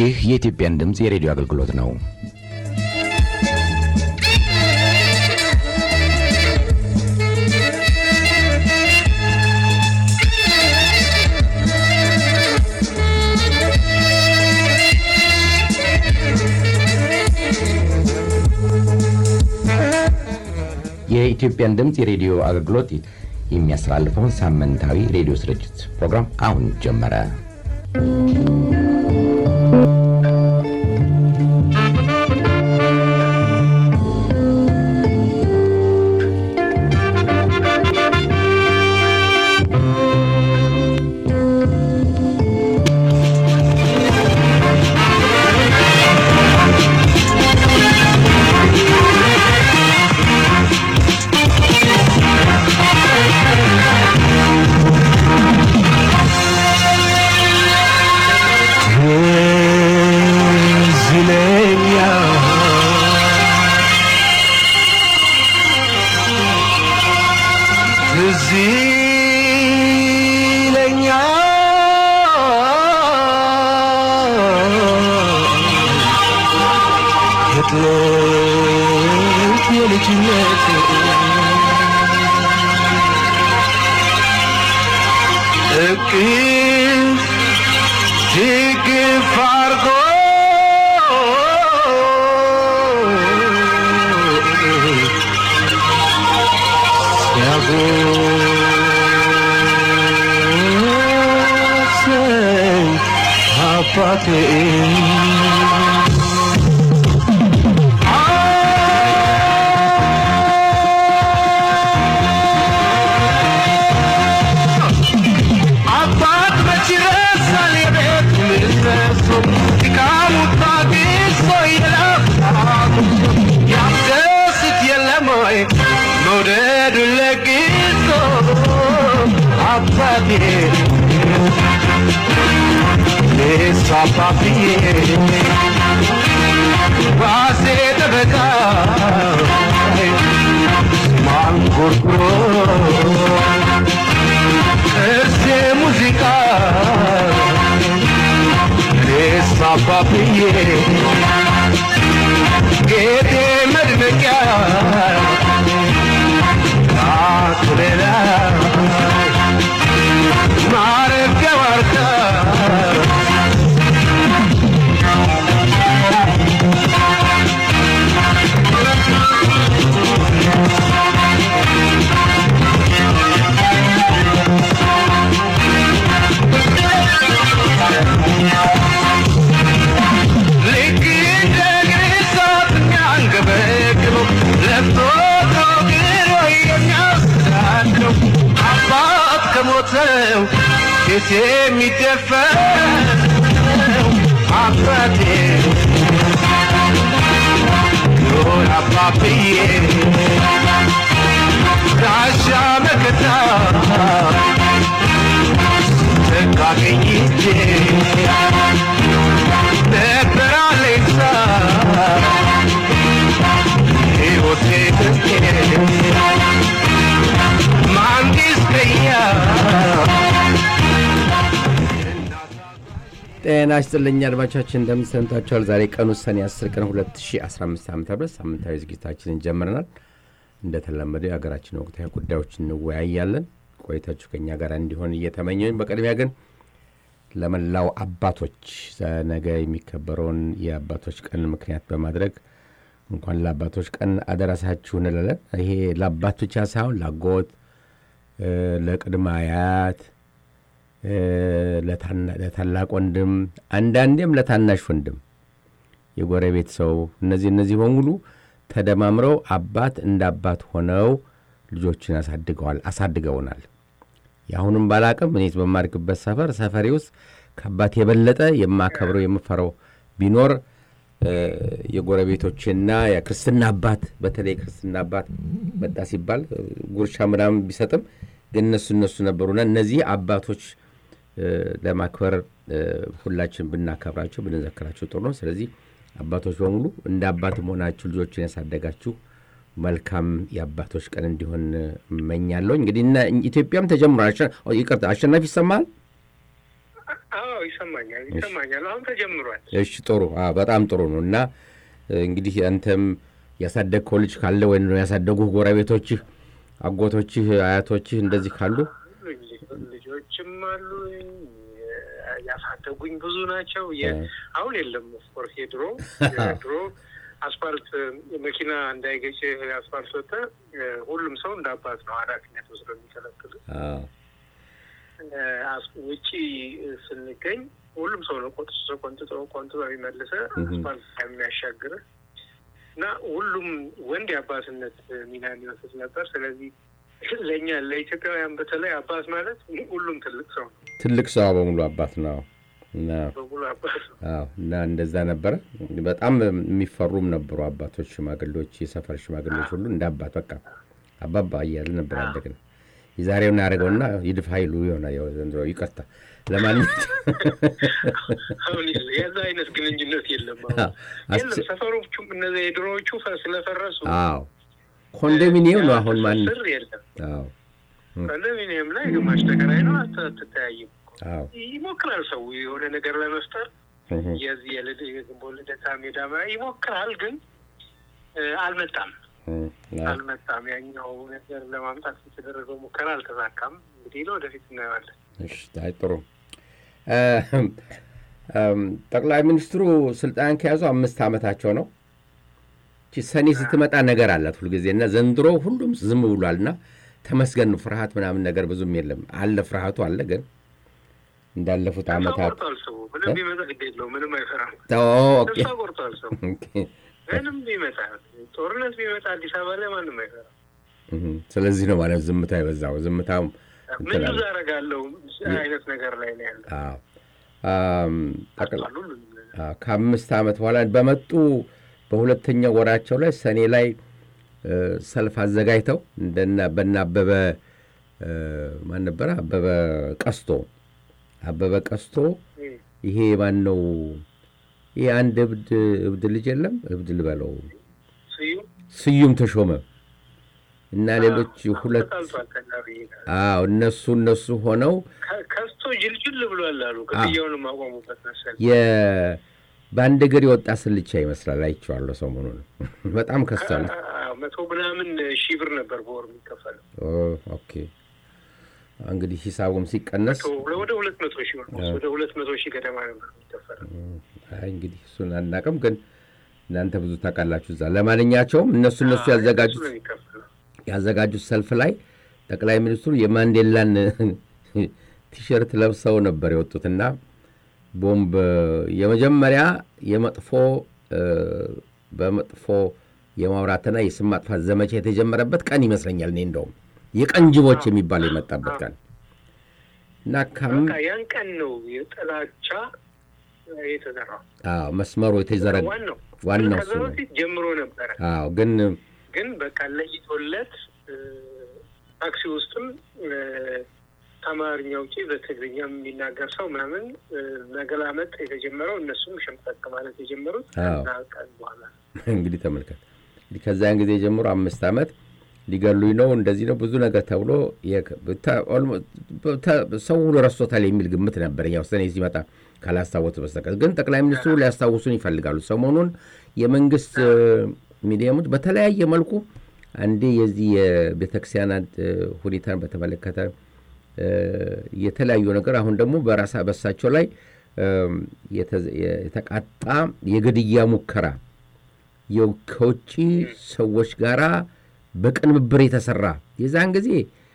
ይህ የኢትዮጵያን ድምፅ የሬዲዮ አገልግሎት ነው። የኢትዮጵያን ድምፅ የሬዲዮ አገልግሎት የሚያስተላልፈውን ሳምንታዊ ሬዲዮ ስርጭት ፕሮግራም አሁን ጀመረ። ጤና ይስጥልኝ አድማቻችን እንደምን ሰንብታችኋል? ዛሬ ቀኑ ሰኔ 10 ቀን 2015 ዓ ም ሳምንታዊ ዝግጅታችንን ጀምረናል። እንደተለመደው የሀገራችን ወቅታዊ ጉዳዮች እንወያያለን። ቆይታችሁ ከኛ ጋር እንዲሆን እየተመኘኝ፣ በቅድሚያ ግን ለመላው አባቶች ነገ የሚከበረውን የአባቶች ቀን ምክንያት በማድረግ እንኳን ለአባቶች ቀን አደረሳችሁ እንላለን። ይሄ ለአባት ብቻ ሳይሆን ለአጎት፣ ለቅድመ አያት ለታላቅ ወንድም አንዳንዴም ለታናሽ ወንድም የጎረቤት ሰው እነዚህ እነዚህ በሙሉ ተደማምረው አባት እንደ አባት ሆነው ልጆችን አሳድገዋል አሳድገውናል። የአሁኑም ባላቅም እኔ በማድግበት ሰፈር ሰፈሬ ውስጥ ከአባት የበለጠ የማከብረው የምፈረው ቢኖር የጎረቤቶችና የክርስትና አባት በተለይ ክርስትና አባት መጣ ሲባል ጉርሻ ምናምን ቢሰጥም ግን እነሱ እነሱ ነበሩና እነዚህ አባቶች ለማክበር ሁላችን ብናከብራቸው ብንዘክራቸው ጥሩ ነው። ስለዚህ አባቶች በሙሉ እንደ አባት መሆናችሁ ልጆችን ያሳደጋችሁ መልካም የአባቶች ቀን እንዲሆን እመኛለሁ። እንግዲህ እና ኢትዮጵያም ተጀምሯል። ይቅርታ አሸናፊ ይሰማል? አዎ ይሰማኛል ይሰማኛል። አሁን ተጀምሯል። እሺ ጥሩ አዎ፣ በጣም ጥሩ ነው። እና እንግዲህ አንተም ያሳደግከው ልጅ ካለ ወይም ያሳደጉህ ጎረቤቶችህ፣ አጎቶችህ፣ አያቶችህ እንደዚህ ካሉ ልጆችም አሉ ያሳደጉኝ ብዙ ናቸው። አሁን የለም ኦፍኮርስ የድሮ ድሮ አስፋልት መኪና እንዳይገጭ አስፋልት ወጥተ ሁሉም ሰው እንደ አባት ነው ኃላፊነት ወስዶ የሚከለክል ውጪ ስንገኝ ሁሉም ሰው ነው ቆጥሶ ቆንጥጦ ቆንጥጦ የሚመልሰ አስፋልት የሚያሻግር እና ሁሉም ወንድ የአባትነት ሚና የሚወስድ ነበር። ስለዚህ ለእኛ ለኢትዮጵያውያን በተለይ አባት ማለት ሁሉም ትልቅ ሰው ነው። ትልቅ ሰው በሙሉ አባት ነው በሙሉ አባት ነው እና እንደዛ ነበረ። በጣም የሚፈሩም ነበሩ አባቶች፣ ሽማግሌዎች፣ የሰፈር ሽማግሌዎች ሁሉ እንደ አባት በቃ አባባ እያለ ነበር ያደግን። የዛሬውን ያደርገውና ይድፍ ኃይሉ የሆነ ዘንድሮ ይቀርታ። ለማንኛውም አሁን የዛ አይነት ግንኙነት የለም። የለም ሰፈሮቹም እነዚያ የድሮዎቹ ስለፈረሱ አዎ ኮንዶሚኒየም ነው አሁን ማን ስር የለም። ኮንዶሚኒየም ላይ ግማሽ ተከራይ ነው። አትተያይም። ይሞክራል ሰው የሆነ ነገር ለመፍጠር የዚህ የግንቦ ልደታ ሜዳ ይሞክራል፣ ግን አልመጣም አልመጣም። ያኛው ነገር ለማምጣት የተደረገው ሙከራ አልተሳካም። እንግዲህ ለወደፊት እናየዋለን። እሺ ጥሩ። ጠቅላይ ሚኒስትሩ ስልጣን ከያዙ አምስት ዓመታቸው ነው። ሰኔ ስትመጣ ነገር አላት ሁልጊዜ እና ዘንድሮ ሁሉም ዝም ብሏል እና ተመስገን ነው። ፍርሃት ምናምን ነገር ብዙም የለም። አለ ፍርሃቱ አለ፣ ግን እንዳለፉት ዓመታት ምንም ቢመጣ ግድ የለውም። ምንም አይፈራም። ተስፋ ቆርጧል ሰው ምንም ቢመጣ ጦርነት ቢመጣ አዲስ አበባ ላይ ማንም አይፈራም። ስለዚህ ነው ማለት ዝምታ የበዛው። ዝምታው ምን ብዙ አደርጋለሁ አይነት ነገር ላይ ነው ያለ። ከአምስት ዓመት በኋላ በመጡ በሁለተኛው ወራቸው ላይ ሰኔ ላይ ሰልፍ አዘጋጅተው እንደና በና አበበ ማን ነበረ? አበበ ቀስቶ አበበ ቀስቶ ይሄ ማን ነው? ይሄ አንድ እብድ እብድ ልጅ የለም እብድ ልበለው ስዩም ተሾመ እና ሌሎች ሁለት አዎ እነሱ እነሱ ሆነው ከስቶ ጅልጅል ብሏል አሉ። ክፍያውን ማቆሙበት መሰለኝ በአንድ እግር የወጣ ስልቻ ይመስላል። አይቼዋለሁ ሰሞኑን በጣም ከስቷል። መቶ ምናምን ሺህ ብር ነበር በወር የሚከፈለው። ኦኬ እንግዲህ ሂሳቡም ሲቀነስ ወደ ሁለት መቶ ሺህ ብር ወደ ሁለት መቶ ሺህ ገደማ ነበር የሚከፈለው። አይ እንግዲህ እሱን አናውቅም፣ ግን እናንተ ብዙ ታውቃላችሁ እዛ። ለማንኛቸውም እነሱ እነሱ ያዘጋጁት ያዘጋጁት ሰልፍ ላይ ጠቅላይ ሚኒስትሩ የማንዴላን ቲሸርት ለብሰው ነበር የወጡትና ቦምብ የመጀመሪያ የመጥፎ በመጥፎ የማውራትና የስም ማጥፋት ዘመቻ የተጀመረበት ቀን ይመስለኛል። እኔ እንደውም የቀንጅቦች የሚባለው የመጣበት ቀን እና ያን ቀን ነው የጥላቻ የተዘራው። አዎ መስመሩ የተዘረጋ ዋናው ዋናው ከዛ በፊት ጀምሮ ነበረ። አዎ ግን ግን በቃ ለይቶለት ታክሲ ውስጥም ከአማርኛ ውጪ በትግርኛ የሚናገር ሰው ምናምን መገላመጥ የተጀመረው እነሱም ሸምጠቅ ማለት የጀመሩት ከዛ ቀን በኋላ እንግዲህ ተመልከት። እንግዲህ ከዚያን ጊዜ ጀምሮ አምስት ዓመት ሊገሉኝ ነው እንደዚህ ነው ብዙ ነገር ተብሎ ሰው ሁሉ ረስቶታል የሚል ግምት ነበር። ያው ሰኔ ሲመጣ ካላስታወሱ በስተቀር ግን ጠቅላይ ሚኒስትሩ ሊያስታውሱን ይፈልጋሉ። ሰሞኑን የመንግስት ሚዲየሞች በተለያየ መልኩ አንዴ የዚህ የቤተክርስቲያናት ሁኔታን በተመለከተ የተለያዩ ነገር አሁን ደግሞ በራሳ በሳቸው ላይ የተቃጣ የግድያ ሙከራ ከውጭ ሰዎች ጋራ በቅንብብር የተሰራ የዛን ጊዜ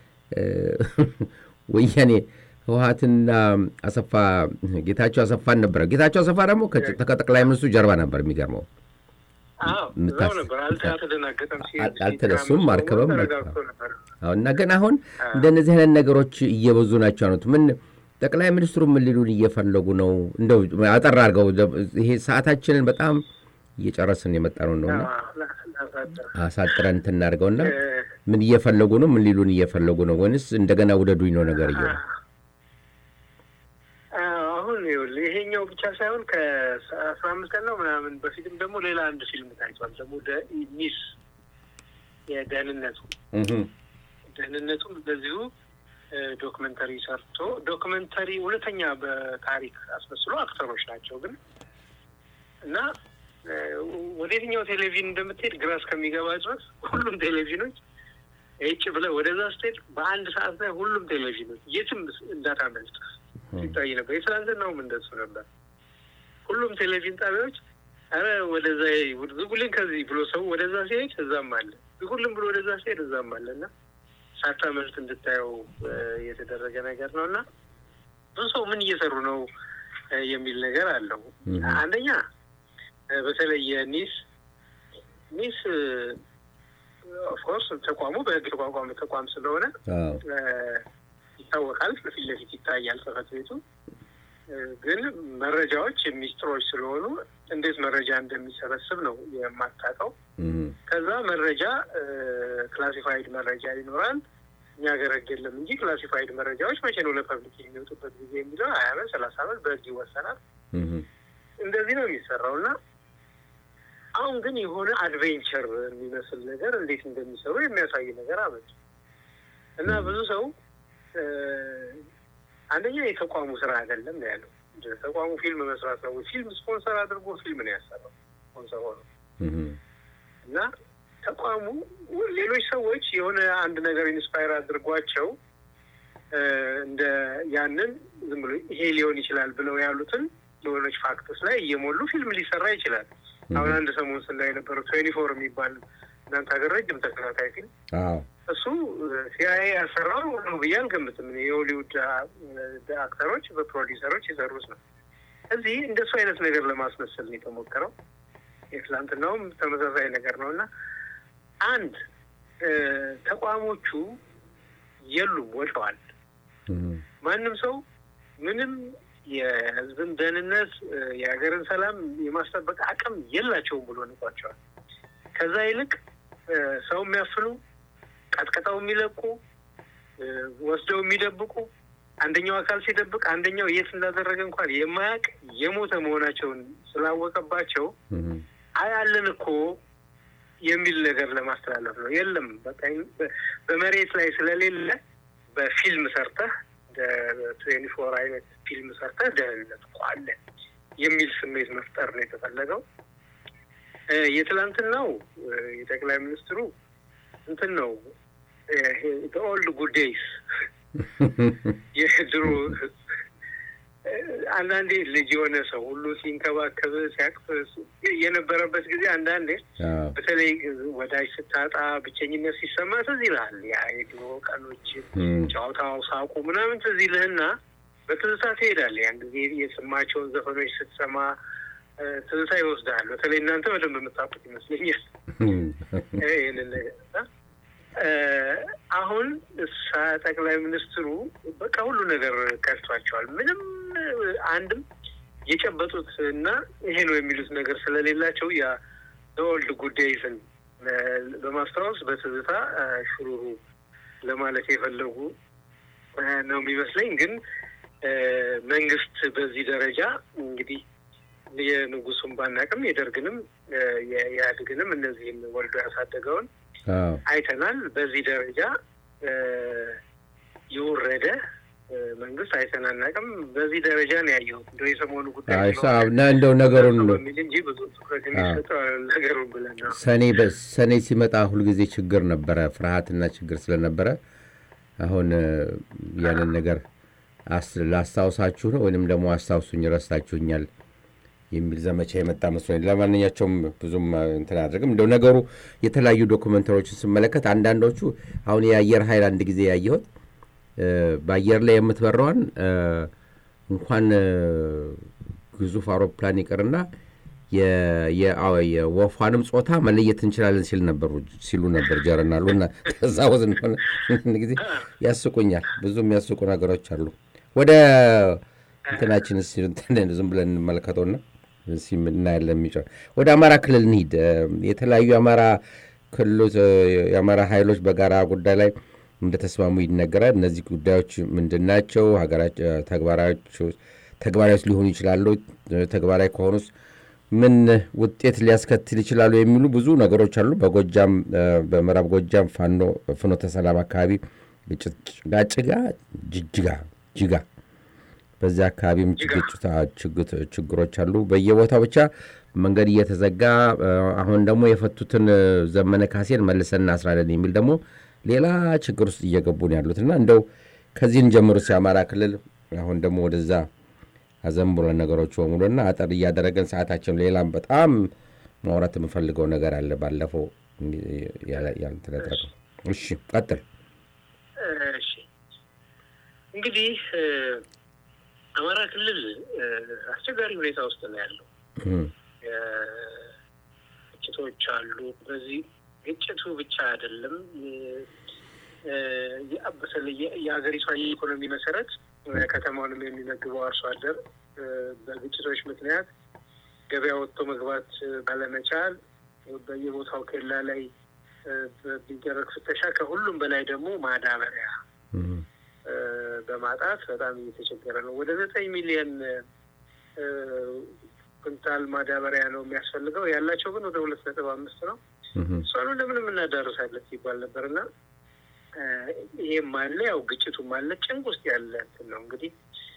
ወያኔ ህወሀትና አሰፋ ጌታቸው አሰፋን ነበረ። ጌታቸው አሰፋ ደግሞ ከጠቅላይ ሚኒስትሩ ጀርባ ነበር። የሚገርመው አልተደሱም አርከበም እና ግን አሁን እንደነዚህ አይነት ነገሮች እየበዙ ናቸው አሉት። ምን ጠቅላይ ሚኒስትሩ ምን ሊሉን እየፈለጉ ነው? እንደው አጠር አድርገው ይሄ ሰዓታችንን በጣም እየጨረስን የመጣ ነው ነውና አሳጥረን እንትን እናድርገውና ምን እየፈለጉ ነው? ምን ሊሉን እየፈለጉ ነው? ወይንስ እንደገና ውደዱኝ ነው ነገር እየ አሁን ይኸውልህ ይሄኛው ብቻ ሳይሆን ከአስራ አምስት ቀን ነው ምናምን በፊትም ደግሞ ሌላ አንድ ፊልም ታይቷል። ደግሞ ሚስ የደህንነቱ ደህንነቱም እንደዚሁ ዶክመንተሪ ሰርቶ ዶክመንተሪ እውነተኛ በታሪክ አስመስሎ አክተሮች ናቸው ግን እና ወደ የትኛው ቴሌቪዥን እንደምትሄድ ግራ እስከሚገባ ድረስ ሁሉም ቴሌቪዥኖች ጭ ብለህ ወደዛ ስትሄድ በአንድ ሰዓት ላይ ሁሉም ቴሌቪዥኖች የትም እንዳታመልጥ ሲታይ ነበር። የትላንትናውም እንደሱ ነበር። ሁሉም ቴሌቪዥን ጣቢያዎች አረ ወደዛ ዝጉልን ከዚህ ብሎ ሰው ወደዛ ሲሄድ እዛም አለ፣ ዝጉልን ብሎ ወደዛ ሲሄድ እዛም አለ እና ሳታመልጥ እንድታየው የተደረገ ነገር ነው እና ብዙ ሰው ምን እየሰሩ ነው የሚል ነገር አለው። አንደኛ በተለይ የኒስ ኒስ ኦፍኮርስ ተቋሙ በህግ ተቋቋመ ተቋም ስለሆነ ይታወቃል፣ ፊት ለፊት ይታያል ጽሕፈት ቤቱ። ግን መረጃዎች ሚስጥሮች ስለሆኑ እንዴት መረጃ እንደሚሰበስብ ነው የማታውቀው። ከዛ መረጃ ክላሲፋይድ መረጃ ይኖራል። እኛ ሀገር ህግ የለም እንጂ ክላሲፋይድ መረጃዎች መቼ ነው ለፐብሊክ የሚወጡበት ጊዜ የሚለው ሀያ አመት ሰላሳ አመት በህግ ይወሰናል። እንደዚህ ነው የሚሰራው እና አሁን ግን የሆነ አድቬንቸር የሚመስል ነገር እንዴት እንደሚሰሩ የሚያሳይ ነገር አመጡ እና ብዙ ሰው አንደኛ የተቋሙ ስራ አይደለም ነው ያለው። ተቋሙ ፊልም መስራት ነው። ፊልም ስፖንሰር አድርጎ ፊልም ነው ያሰራው ስፖንሰር ሆነው እና ተቋሙ ሌሎች ሰዎች የሆነ አንድ ነገር ኢንስፓየር አድርጓቸው እንደ ያንን ዝም ብሎ ይሄ ሊሆን ይችላል ብለው ያሉትን የሆነች ፋክቶች ላይ እየሞሉ ፊልም ሊሰራ ይችላል። አሁን አንድ ሰሞን ስላ የነበረው ትዌንቲ ፎር የሚባል እናንተ ሀገር ረጅም ተከታታይ ፊልም እሱ ሲአይኤ ያሰራው ነው ብዬ አልገምትም። የሆሊውድ አክተሮች በፕሮዲሰሮች የሰሩት ነው። እዚህ እንደሱ አይነት ነገር ለማስመሰል ነው የተሞከረው። የትላንትናውም ተመሳሳይ ነገር ነው እና አንድ ተቋሞቹ የሉም፣ ወድቀዋል። ማንም ሰው ምንም የህዝብን ደህንነት የሀገርን ሰላም የማስጠበቅ አቅም የላቸውም ብሎ ንቋቸዋል። ከዛ ይልቅ ሰው የሚያፍኑ ቀጥቀጠው የሚለቁ ወስደው የሚደብቁ አንደኛው አካል ሲደብቅ አንደኛው የት እንዳደረገ እንኳን የማያውቅ የሞተ መሆናቸውን ስላወቀባቸው አይ አለን እኮ የሚል ነገር ለማስተላለፍ ነው። የለም በቃ በመሬት ላይ ስለሌለ በፊልም ሰርተህ ትዌንቲ ፎር አይነት ፊልም ሰርተህ ደህንነት እኮ አለ የሚል ስሜት መፍጠር ነው የተፈለገው። የትላንትናው የጠቅላይ ሚኒስትሩ እንትን ነው ኦልድ ጉድ ዴይስ የድሮ አንዳንዴ ልጅ የሆነ ሰው ሁሉ ሲንከባከብ ሲያቅፍ የነበረበት ጊዜ አንዳንዴ በተለይ ወዳጅ ስታጣ ብቸኝነት ሲሰማ ትዝ ይልሃል። ያ የድሮ ቀኖች ጨዋታው፣ ሳቁ ምናምን ትዝ ይልህና በትዝታ ትሄዳለህ። ያን ጊዜ የሰማቸውን ዘፈኖች ስትሰማ ትዝታ ይወስዳል። በተለይ እናንተ በደንብ የምታውቁት ይመስለኛል ይህንን ነገር አሁን እሳ ጠቅላይ ሚኒስትሩ በቃ ሁሉ ነገር ከድቷቸዋል። ምንም አንድም የጨበጡት እና ይሄ ነው የሚሉት ነገር ስለሌላቸው ያ ኦልድ ጉዳይስን በማስታወስ በትዝታ ሹሩሩ ለማለት የፈለጉ ነው የሚመስለኝ። ግን መንግስት በዚህ ደረጃ እንግዲህ የንጉሱን ባናቅም የደርግንም የኢህአዴግንም እነዚህን ወልዶ ያሳደገውን አይተናል። በዚህ ደረጃ የወረደ መንግስት አይተን አናውቅም። በዚህ ደረጃ ነው ያየሁት። እንደ የሰሞኑ ጉዳይ እንደው ነገሩን በሚል እንጂ ብዙ ትኩረት የሚሰጠው ነገሩን ብለን ነው። ሰኔ ሰኔ ሲመጣ ሁልጊዜ ችግር ነበረ፣ ፍርሃትና ችግር ስለነበረ አሁን ያንን ነገር ላስታውሳችሁ ነው ወይንም ደግሞ አስታውሱኝ ረስታችሁኛል የሚል ዘመቻ የመጣ መስሎኝ። ለማንኛቸውም ብዙም እንትን አድርግም እንደው ነገሩ የተለያዩ ዶኩመንተሪዎችን ስመለከት አንዳንዶቹ አሁን የአየር ኃይል አንድ ጊዜ ያየሁት በአየር ላይ የምትበረዋን እንኳን ግዙፍ አውሮፕላን ይቅርና የወፏንም ጾታ መለየት እንችላለን ሲል ነበሩ ሲሉ ነበር ጀረናሉ እና ከዛ ወዝ እንደሆነ ጊዜ ያስቁኛል። ብዙ የሚያስቁ ነገሮች አሉ። ወደ እንትናችን ዝም ብለን እንመለከተውና እናያለን። የሚጫ ወደ አማራ ክልል እንሂድ። የተለያዩ የአማራ ክልሎች የአማራ ኃይሎች በጋራ ጉዳይ ላይ እንደተስማሙ ይነገራል። እነዚህ ጉዳዮች ምንድን ናቸው? ተግባራዊዎች ሊሆኑ ይችላሉ? ተግባራዊ ከሆኑስ ምን ውጤት ሊያስከትል ይችላሉ? የሚሉ ብዙ ነገሮች አሉ። በጎጃም በምዕራብ ጎጃም ፋኖ ፍኖተ ሰላም አካባቢ ጭጋጭጋ ጅጅጋ ጅጋ በዚያ አካባቢም ችግሮች አሉ። በየቦታው ብቻ መንገድ እየተዘጋ አሁን ደግሞ የፈቱትን ዘመነ ካሴን መልሰን እናስራለን የሚል ደግሞ ሌላ ችግር ውስጥ እየገቡ ነው ያሉት እና እንደው ከዚህን ጀምሮ የአማራ ክልል አሁን ደግሞ ወደዛ አዘንብሎ ነገሮች በሙሉና አጠር እያደረገን ሰዓታችን ሌላም በጣም ማውራት የምፈልገው ነገር አለ። ባለፈው ያልተደረገው። እሺ ቀጥል። እሺ እንግዲህ አማራ ክልል አስቸጋሪ ሁኔታ ውስጥ ነው ያለው። ግጭቶች አሉ። በዚህ ግጭቱ ብቻ አይደለም በተለይ የሀገሪቷ የኢኮኖሚ መሰረት ከተማውንም የሚመግበው አርሶ አደር በግጭቶች ምክንያት ገበያ ወጥቶ መግባት ባለመቻል በየቦታው ኬላ ላይ በሚደረግ ፍተሻ ከሁሉም በላይ ደግሞ ማዳበሪያ በማጣት በጣም እየተቸገረ ነው። ወደ ዘጠኝ ሚሊዮን ኩንታል ማዳበሪያ ነው የሚያስፈልገው። ያላቸው ግን ወደ ሁለት ነጥብ አምስት ነው። እሷኑ ለምንም እናዳርሳለን ሲባል ነበር እና ይሄም አለ ያው ግጭቱም አለ። ጭንቅ ውስጥ ያለ እንትን ነው እንግዲህ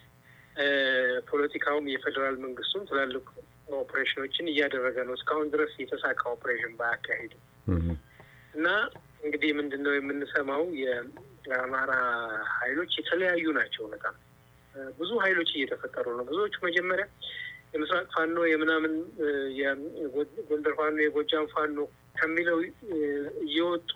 ፖለቲካውም የፌዴራል መንግስቱም ትላልቅ ኦፕሬሽኖችን እያደረገ ነው። እስካሁን ድረስ የተሳካ ኦፕሬሽን ባያካሂዱ እና እንግዲህ ምንድን ነው የምንሰማው የአማራ ኃይሎች የተለያዩ ናቸው። በጣም ብዙ ኃይሎች እየተፈጠሩ ነው። ብዙዎቹ መጀመሪያ የምስራቅ ፋኖ የምናምን የጎንደር ፋኖ የጎጃም ፋኖ ከሚለው እየወጡ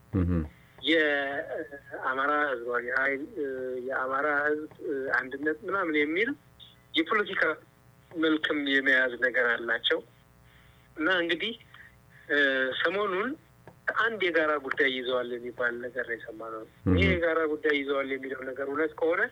የአማራ ህዝባዊ ኃይል የአማራ ህዝብ አንድነት ምናምን የሚል የፖለቲካ መልክም የመያዝ ነገር አላቸው እና እንግዲህ ሰሞኑን አንድ የጋራ ጉዳይ ይዘዋል የሚባል ነገር ነው የሰማነው። ይህ የጋራ ጉዳይ ይዘዋል የሚለው ነገር እውነት ከሆነ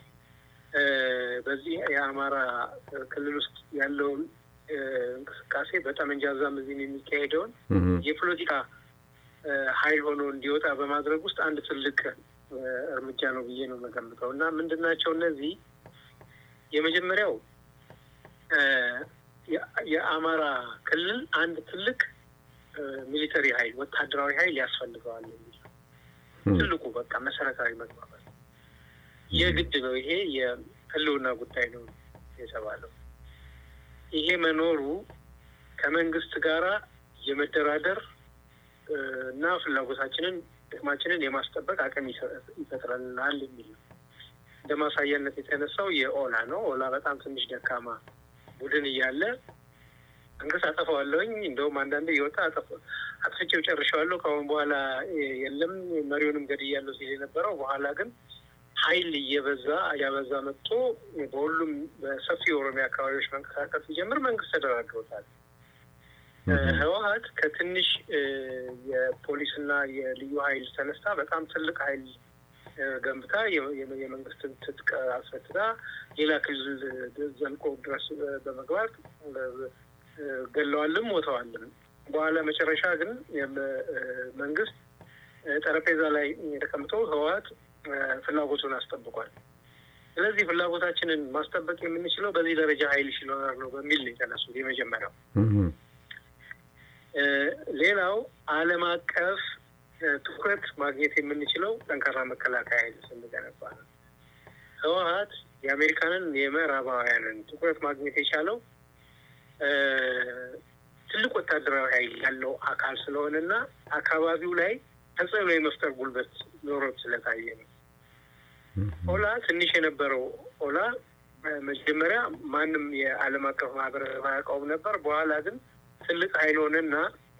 በዚህ የአማራ ክልል ውስጥ ያለውን እንቅስቃሴ በጠመንጃ ዛም እዚህም የሚካሄደውን የፖለቲካ ኃይል ሆኖ እንዲወጣ በማድረግ ውስጥ አንድ ትልቅ እርምጃ ነው ብዬ ነው የምገምተው እና ምንድን ናቸው እነዚህ? የመጀመሪያው የአማራ ክልል አንድ ትልቅ ሚሊተሪ ኃይል ወታደራዊ ኃይል ያስፈልገዋል የሚል ትልቁ በቃ መሰረታዊ መግባባት የግድ ነው። ይሄ የህልውና ጉዳይ ነው የተባለው። ይሄ መኖሩ ከመንግስት ጋራ የመደራደር እና ፍላጎታችንን ጥቅማችንን የማስጠበቅ አቅም ይፈጥረናል የሚል ነው። እንደ ማሳያነት የተነሳው የኦላ ነው። ኦላ በጣም ትንሽ ደካማ ቡድን እያለ መንግስት አጠፋዋለሁኝ እንደውም አንዳንዴ እየወጣ አጥፍቼው ጨርሼዋለሁ ከአሁን በኋላ የለም መሪውንም ገድያለሁ ሲል የነበረው በኋላ ግን ኃይል እየበዛ እያበዛ መጥቶ በሁሉም በሰፊ የኦሮሚያ አካባቢዎች መንቀሳቀስ ሲጀምር መንግስት ተደራድሮታል። ህወሀት ከትንሽ የፖሊስና የልዩ ኃይል ተነስታ በጣም ትልቅ ኃይል ገንብታ የመንግስትን ትጥቅ አስፈትታ ሌላ ክልል ዘልቆ ድረስ በመግባት ገለዋልም ሞተዋልም። በኋላ መጨረሻ ግን መንግስት ጠረጴዛ ላይ ተቀምጦ ህወሀት ፍላጎቱን አስጠብቋል። ስለዚህ ፍላጎታችንን ማስጠበቅ የምንችለው በዚህ ደረጃ ኃይል ሲኖር ነው በሚል ነው የተነሱት የመጀመሪያው። ሌላው ዓለም አቀፍ ትኩረት ማግኘት የምንችለው ጠንካራ መከላከያ ኃይል ስንገነባ ነው። ህወሀት የአሜሪካንን የምዕራባውያንን ትኩረት ማግኘት የቻለው ትልቅ ወታደራዊ ኃይል ያለው አካል ስለሆነና አካባቢው ላይ ተጽዕኖ የመፍጠር ጉልበት ኖሮት ስለታየ ነው። ኦላ ትንሽ የነበረው ኦላ መጀመሪያ ማንም የዓለም አቀፍ ማህበረሰብ አያውቀውም ነበር። በኋላ ግን ትልቅ ኃይል ሆነና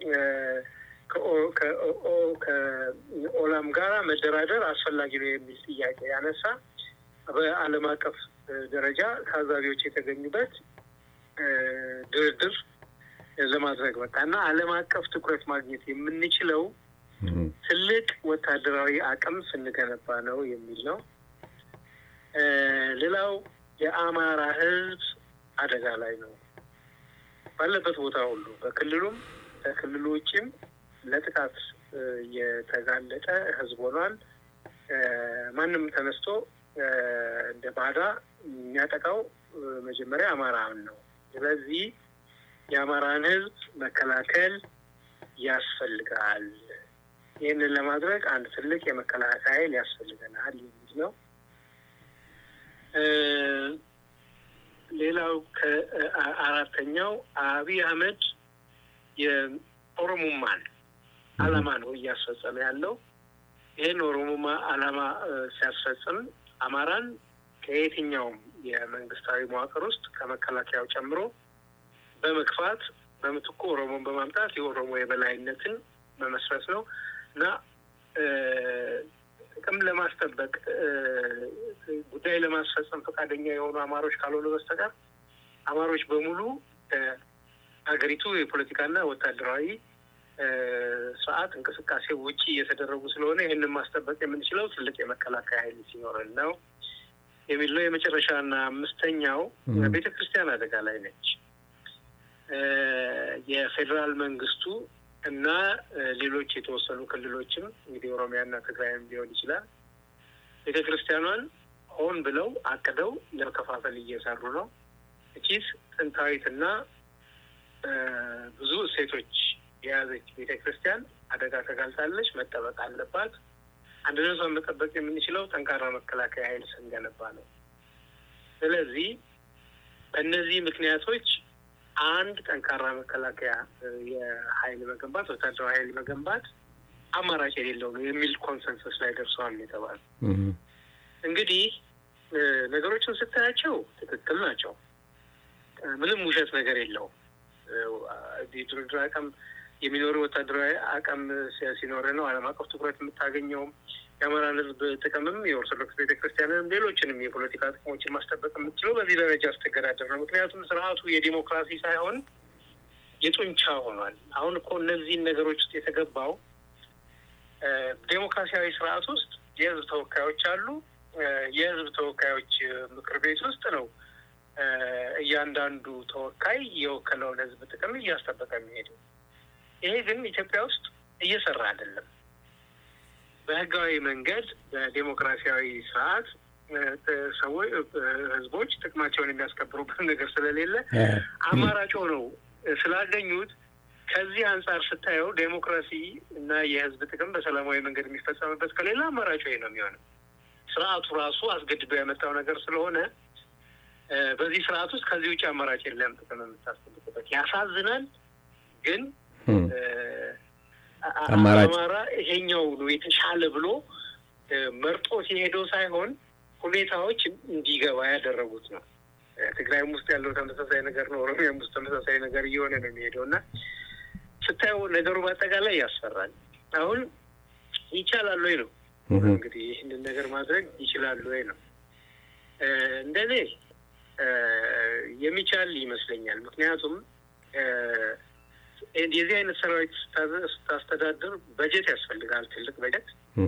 ከኦላም ጋራ መደራደር አስፈላጊ ነው የሚል ጥያቄ ያነሳ በዓለም አቀፍ ደረጃ ታዛቢዎች የተገኙበት ድርድር ለማድረግ በቃ እና ዓለም አቀፍ ትኩረት ማግኘት የምንችለው ትልቅ ወታደራዊ አቅም ስንገነባ ነው የሚል ነው። ሌላው የአማራ ሕዝብ አደጋ ላይ ነው ባለበት ቦታ ሁሉ በክልሉም ከክልሉ ውጭም ለጥቃት የተጋለጠ ሕዝብ ሆኗል። ማንም ተነስቶ እንደ ባዳ የሚያጠቃው መጀመሪያ አማራን ነው። ስለዚህ የአማራን ህዝብ መከላከል ያስፈልጋል ይህንን ለማድረግ አንድ ትልቅ የመከላከያ ኃይል ያስፈልገናል የሚል ነው። ሌላው ከአራተኛው አብይ አህመድ የኦሮሞማን አላማ ነው እያስፈጸመ ያለው። ይህን ኦሮሞማ አላማ ሲያስፈጽም አማራን ከየትኛውም የመንግስታዊ መዋቅር ውስጥ ከመከላከያው ጨምሮ በመግፋት በምትኩ ኦሮሞን በማምጣት የኦሮሞ የበላይነትን መመስረት ነው እና ጥቅም ለማስጠበቅ ጉዳይ ለማስፈጸም ፈቃደኛ የሆኑ አማሮች ካልሆኑ በስተቀር አማሮች በሙሉ ሀገሪቱ የፖለቲካና ወታደራዊ ስርዓት እንቅስቃሴ ውጪ እየተደረጉ ስለሆነ ይህንን ማስጠበቅ የምንችለው ትልቅ የመከላከያ ኃይል ሲኖረን ነው የሚል ነው። የመጨረሻና አምስተኛው ቤተ ክርስቲያን አደጋ ላይ ነች። የፌዴራል መንግስቱ እና ሌሎች የተወሰኑ ክልሎችም እንግዲህ ኦሮሚያና ትግራይም ሊሆን ይችላል ቤተ ክርስቲያኗን ሆን ብለው አቅደው ለመከፋፈል እየሰሩ ነው። እቺስ ጥንታዊትና ብዙ እሴቶች የያዘች ቤተ ክርስቲያን አደጋ ተጋልጣለች፣ መጠበቅ አለባት። አንድነቷን መጠበቅ የምንችለው ጠንካራ መከላከያ ኃይል ስንገነባ ነው። ስለዚህ በእነዚህ ምክንያቶች አንድ ጠንካራ መከላከያ የኃይል መገንባት ወታደራዊ ኃይል መገንባት አማራጭ የሌለው ነው የሚል ኮንሰንሰስ ላይ ደርሰዋል የተባለ እንግዲህ ነገሮችን ስታያቸው ትክክል ናቸው። ምንም ውሸት ነገር የለውም። ድርድር አቅም የሚኖር ወታደራዊ አቅም ሲኖር ነው ዓለም አቀፍ ትኩረት የምታገኘውም የአማራን ሕዝብ ጥቅምም የኦርቶዶክስ ቤተክርስቲያንንም ሌሎችንም የፖለቲካ ጥቅሞችን ማስጠበቅ የምትችለው በዚህ ደረጃ ስትገዳደር ነው። ምክንያቱም ስርዓቱ የዲሞክራሲ ሳይሆን የጡንቻ ሆኗል። አሁን እኮ እነዚህን ነገሮች ውስጥ የተገባው ዴሞክራሲያዊ ስርዓት ውስጥ የህዝብ ተወካዮች አሉ። የህዝብ ተወካዮች ምክር ቤት ውስጥ ነው እያንዳንዱ ተወካይ የወከለውን ህዝብ ጥቅም እያስጠበቀ የሚሄደው። ይሄ ግን ኢትዮጵያ ውስጥ እየሰራ አይደለም። በህጋዊ መንገድ በዴሞክራሲያዊ ስርዓት ሰዎች ህዝቦች ጥቅማቸውን የሚያስከብሩበት ነገር ስለሌለ አማራጭ ሆነው ስላገኙት ከዚህ አንጻር ስታየው ዴሞክራሲ እና የህዝብ ጥቅም በሰላማዊ መንገድ የሚፈጸምበት ከሌላ አማራጭ ነው የሚሆነው። ስርዓቱ ራሱ አስገድዶ ያመጣው ነገር ስለሆነ በዚህ ስርዓት ውስጥ ከዚህ ውጭ አማራጭ የለም ጥቅም የምታስጠብቅበት። ያሳዝናል ግን አማራ ይሄኛው ነው የተሻለ ብሎ መርጦ ሲሄደው ሳይሆን ሁኔታዎች እንዲገባ ያደረጉት ነው። ትግራይም ውስጥ ያለው ተመሳሳይ ነገር ነው። ኦሮሚያም ውስጥ ተመሳሳይ ነገር እየሆነ ነው የሚሄደው እና ስታየው ነገሩ በአጠቃላይ ያስፈራል። አሁን ይቻላል ወይ ነው እንግዲህ ይህንን ነገር ማድረግ ይችላሉ ወይ ነው እንደኔ የሚቻል ይመስለኛል። ምክንያቱም የዚህ አይነት ሰራዊት ስታስተዳድር በጀት ያስፈልጋል፣ ትልቅ በጀት።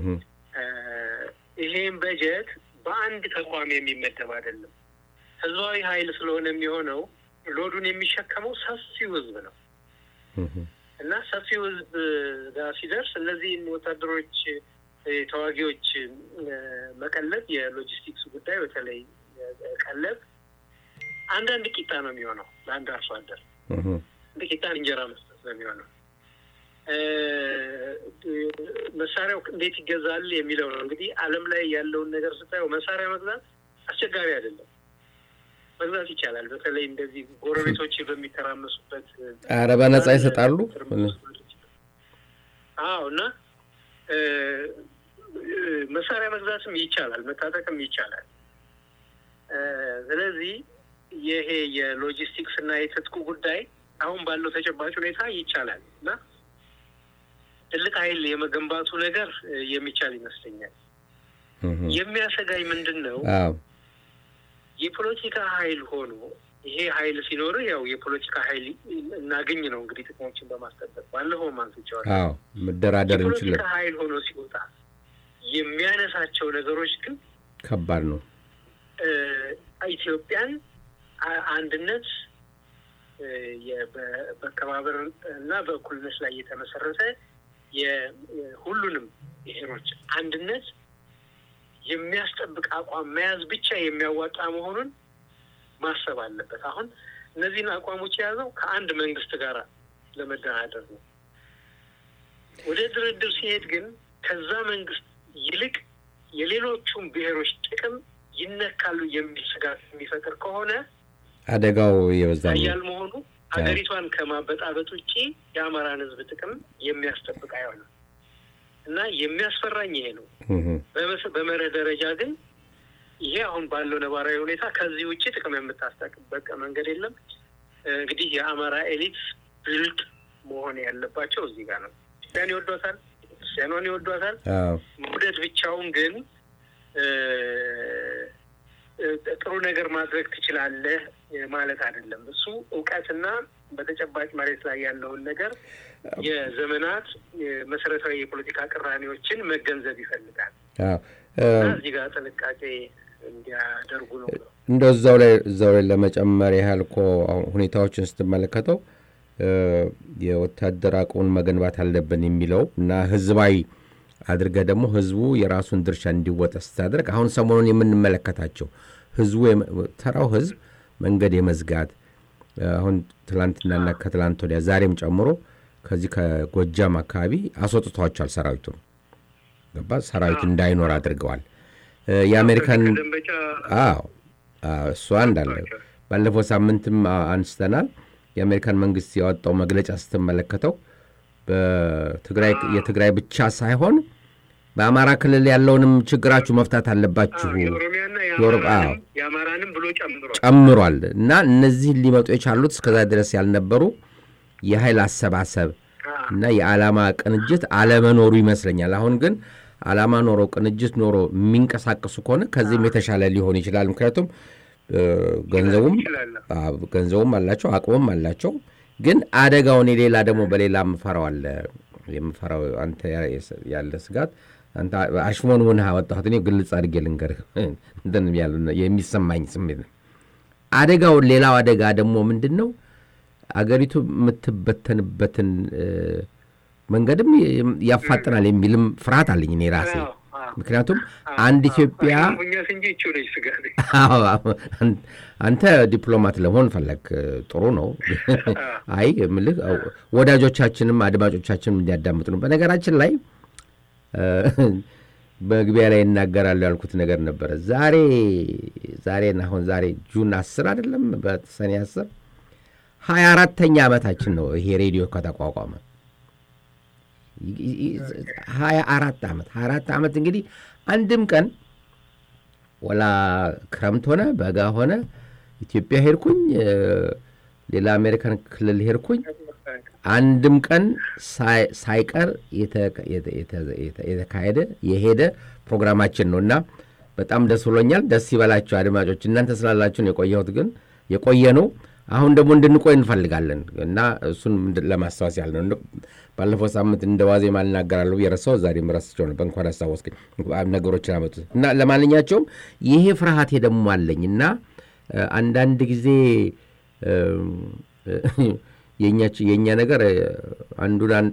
ይሄን በጀት በአንድ ተቋም የሚመደብ አይደለም። ህዝባዊ ኃይል ስለሆነ የሚሆነው ሎዱን የሚሸከመው ሰፊው ህዝብ ነው እና ሰፊው ህዝብ ጋር ሲደርስ እነዚህን ወታደሮች ተዋጊዎች መቀለብ፣ የሎጂስቲክስ ጉዳይ በተለይ ቀለብ አንዳንድ ቂጣ ነው የሚሆነው ለአንድ አርሶ አደር እንደ ቂጣ እንጀራ መስጠት ነው የሚሆነው። መሳሪያው እንዴት ይገዛል የሚለው ነው እንግዲህ ዓለም ላይ ያለውን ነገር ስታየው መሳሪያ መግዛት አስቸጋሪ አይደለም፣ መግዛት ይቻላል። በተለይ እንደዚህ ጎረቤቶች በሚተራመሱበት ኧረ በነጻ ይሰጣሉ። አዎ እና መሳሪያ መግዛትም ይቻላል፣ መታጠቅም ይቻላል። ስለዚህ ይሄ የሎጂስቲክስ እና የትጥቁ ጉዳይ አሁን ባለው ተጨባጭ ሁኔታ ይቻላል እና ትልቅ ኃይል የመገንባቱ ነገር የሚቻል ይመስለኛል። የሚያሰጋኝ ምንድን ነው? የፖለቲካ ኃይል ሆኖ ይሄ ኃይል ሲኖር ያው የፖለቲካ ኃይል እናገኝ ነው እንግዲህ ጥቅሞችን በማስጠበቅ ባለፈው አንስቼዋለሁ። መደራደር እንችላለን። የፖለቲካ ኃይል ሆኖ ሲወጣ የሚያነሳቸው ነገሮች ግን ከባድ ነው። ኢትዮጵያን አንድነት በመከባበር እና በእኩልነት ላይ የተመሰረተ የሁሉንም ብሔሮች አንድነት የሚያስጠብቅ አቋም መያዝ ብቻ የሚያዋጣ መሆኑን ማሰብ አለበት። አሁን እነዚህን አቋሞች የያዘው ከአንድ መንግስት ጋር ለመደራደር ነው። ወደ ድርድር ሲሄድ ግን ከዛ መንግስት ይልቅ የሌሎቹም ብሔሮች ጥቅም ይነካሉ የሚል ስጋት የሚፈጥር ከሆነ አደጋው የበዛ ሀያል መሆኑ ሀገሪቷን ከማበጣበጥ ውጭ የአማራን ሕዝብ ጥቅም የሚያስጠብቅ አይሆንም እና የሚያስፈራኝ ይሄ ነው። በመርህ ደረጃ ግን ይሄ አሁን ባለው ነባራዊ ሁኔታ ከዚህ ውጭ ጥቅም የምታስጠቅበቅ መንገድ የለም። እንግዲህ የአማራ ኤሊት ብልጥ መሆን ያለባቸው እዚህ ጋር ነው። ኢትዮጵያን ይወዷታል፣ ክርስቲያኗን ይወዷታል። መውደድ ብቻውን ግን ጥሩ ነገር ማድረግ ትችላለህ ማለት አይደለም። እሱ እውቀትና በተጨባጭ መሬት ላይ ያለውን ነገር የዘመናት መሰረታዊ የፖለቲካ ቅራኔዎችን መገንዘብ ይፈልጋል እና እዚህ ጋር ጥንቃቄ እንዲያደርጉ ነው። እንደ እዛው ላይ እዛው ላይ ለመጨመር ያህል እኮ ሁኔታዎችን ስትመለከተው የወታደር አቅሙን መገንባት አለብን የሚለው እና ህዝባዊ አድርገህ ደግሞ ህዝቡ የራሱን ድርሻ እንዲወጣ ስታደርግ አሁን ሰሞኑን የምንመለከታቸው ህዝቡ ተራው ህዝብ መንገድ የመዝጋት አሁን ትላንትናና ከትላንት ወዲያ ዛሬም ጨምሮ ከዚህ ከጎጃም አካባቢ አስወጥቷቸዋል። ሰራዊቱን ገባ ሰራዊት እንዳይኖር አድርገዋል። የአሜሪካን አዎ እሷ እንዳለ ባለፈው ሳምንትም አንስተናል። የአሜሪካን መንግስት ያወጣው መግለጫ ስትመለከተው የትግራይ ብቻ ሳይሆን በአማራ ክልል ያለውንም ችግራችሁ መፍታት አለባችሁ የአማራንም ብሎ ጨምሯል እና እነዚህን ሊመጡ የቻሉት እስከዛ ድረስ ያልነበሩ የኃይል አሰባሰብ እና የዓላማ ቅንጅት አለመኖሩ ይመስለኛል። አሁን ግን ዓላማ ኖሮ ቅንጅት ኖሮ የሚንቀሳቀሱ ከሆነ ከዚህም የተሻለ ሊሆን ይችላል። ምክንያቱም ገንዘቡም ገንዘቡም አላቸው አቅሙም አላቸው። ግን አደጋውን የሌላ ደግሞ በሌላ የምፈራው አለ የምፈራው አንተ ያለ ስጋት አንተ አሽሞን ሆነህ አወጣሁት። እኔ ግልጽ አድርጌ ልንገርህ የሚሰማኝ ስሜት ነው። አደጋውን ሌላው አደጋ ደግሞ ምንድን ነው? አገሪቱ የምትበተንበትን መንገድም ያፋጥናል የሚልም ፍርሃት አለኝ እኔ ራሴ። ምክንያቱም አንድ ኢትዮጵያ አንተ ዲፕሎማት ለመሆን ፈለግ ጥሩ ነው። አይ ምልህ ወዳጆቻችንም አድማጮቻችንም እንዲያዳምጡ ነው። በነገራችን ላይ በግቢያ ላይ ይናገራሉ ያልኩት ነገር ነበረ። ዛሬ ዛሬን አሁን ዛሬ ጁን አስር አይደለም በሰኔ አስር ሀያ አራተኛ ዓመታችን ነው ይሄ ሬዲዮ ከተቋቋመ ሀያ አራት ዓመት ሀያ አራት ዓመት እንግዲህ አንድም ቀን ወላ ክረምት ሆነ በጋ ሆነ ኢትዮጵያ ሄድኩኝ፣ ሌላ አሜሪካን ክልል ሄድኩኝ፣ አንድም ቀን ሳይቀር የተካሄደ የሄደ ፕሮግራማችን ነው እና በጣም ደስ ብሎኛል። ደስ ይበላችሁ አድማጮች። እናንተ ስላላችሁን የቆየሁት ግን የቆየ ነው። አሁን ደግሞ እንድንቆይ እንፈልጋለን እና እሱን ለማስታወስ ያህል ነው። ባለፈው ሳምንት እንደ ዋዜማ ልናገራለሁ የረሳው ዛሬም ረስቸው ነበር። እንኳን አስታወስከኝ ነገሮችን አመጡት እና ለማንኛቸውም ይሄ ፍርሃቴ ደግሞ አለኝ እና አንዳንድ ጊዜ የእኛ ነገር አንዱን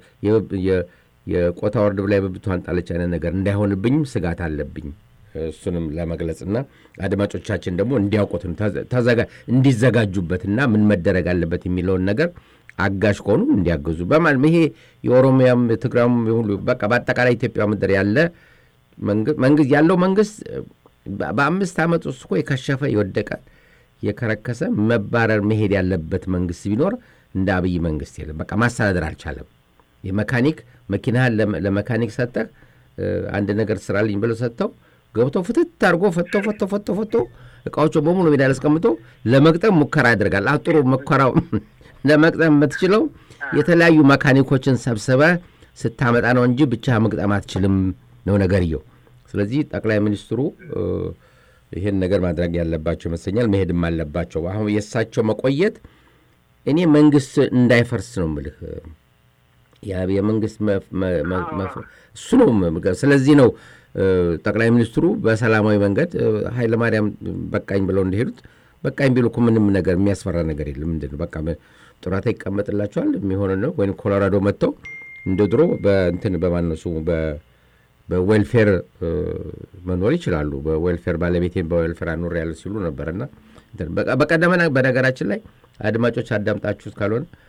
የቆታ ወርድ ላይ በብቷን ጣለች አይነት ነገር እንዳይሆንብኝም ስጋት አለብኝ። እሱንም ለመግለጽና አድማጮቻችን ደግሞ እንዲያውቁት እንዲዘጋጁበትና ምን መደረግ አለበት የሚለውን ነገር አጋዥ ከሆኑ እንዲያግዙ በማል ይሄ የኦሮሚያም ትግራም ሁሉ በቃ በአጠቃላይ ኢትዮጵያ ምድር ያለ መንግስት ያለው መንግስት በአምስት ዓመት ውስጥ እኮ የከሸፈ የወደቀ የከረከሰ መባረር መሄድ ያለበት መንግስት ቢኖር እንደ አብይ መንግስት የለም። በቃ ማስተዳደር አልቻለም። የመካኒክ መኪናህን ለመካኒክ ሰጠህ አንድ ነገር ስራልኝ ብለው ሰጥተው ገብቶ ፍትት አድርጎ ፈቶ ፈቶ ፈቶ ፈቶ እቃዎቹ በሙሉ ሜዳ አስቀምጦ ለመግጠም ሙከራ ያደርጋል። አጥሩ ሙከራው ለመግጠም የምትችለው የተለያዩ መካኒኮችን ሰብስበ ስታመጣ ነው እንጂ ብቻ መግጠም አትችልም ነው ነገርየው። ስለዚህ ጠቅላይ ሚኒስትሩ ይህን ነገር ማድረግ ያለባቸው ይመስለኛል። መሄድም አለባቸው። አሁን የእሳቸው መቆየት እኔ መንግስት እንዳይፈርስ ነው ምልህ የመንግስት እሱ ነው። ስለዚህ ነው ጠቅላይ ሚኒስትሩ በሰላማዊ መንገድ ኃይለማርያም በቃኝ ብለው እንደሄዱት በቃኝ ቢሉ እኮ ምንም ነገር የሚያስፈራ ነገር የለም። ምንድን ነው በቃ ጡረታ ይቀመጥላቸዋል የሚሆነ ነው። ወይም ኮሎራዶ መጥተው እንደ ድሮ በእንትን በማነው ስሙ በዌልፌር መኖር ይችላሉ። በዌልፌር ባለቤቴን በዌልፌር አኖር ያለ ሲሉ ነበርና በቀደመ በነገራችን ላይ አድማጮች አዳምጣችሁት ካልሆነ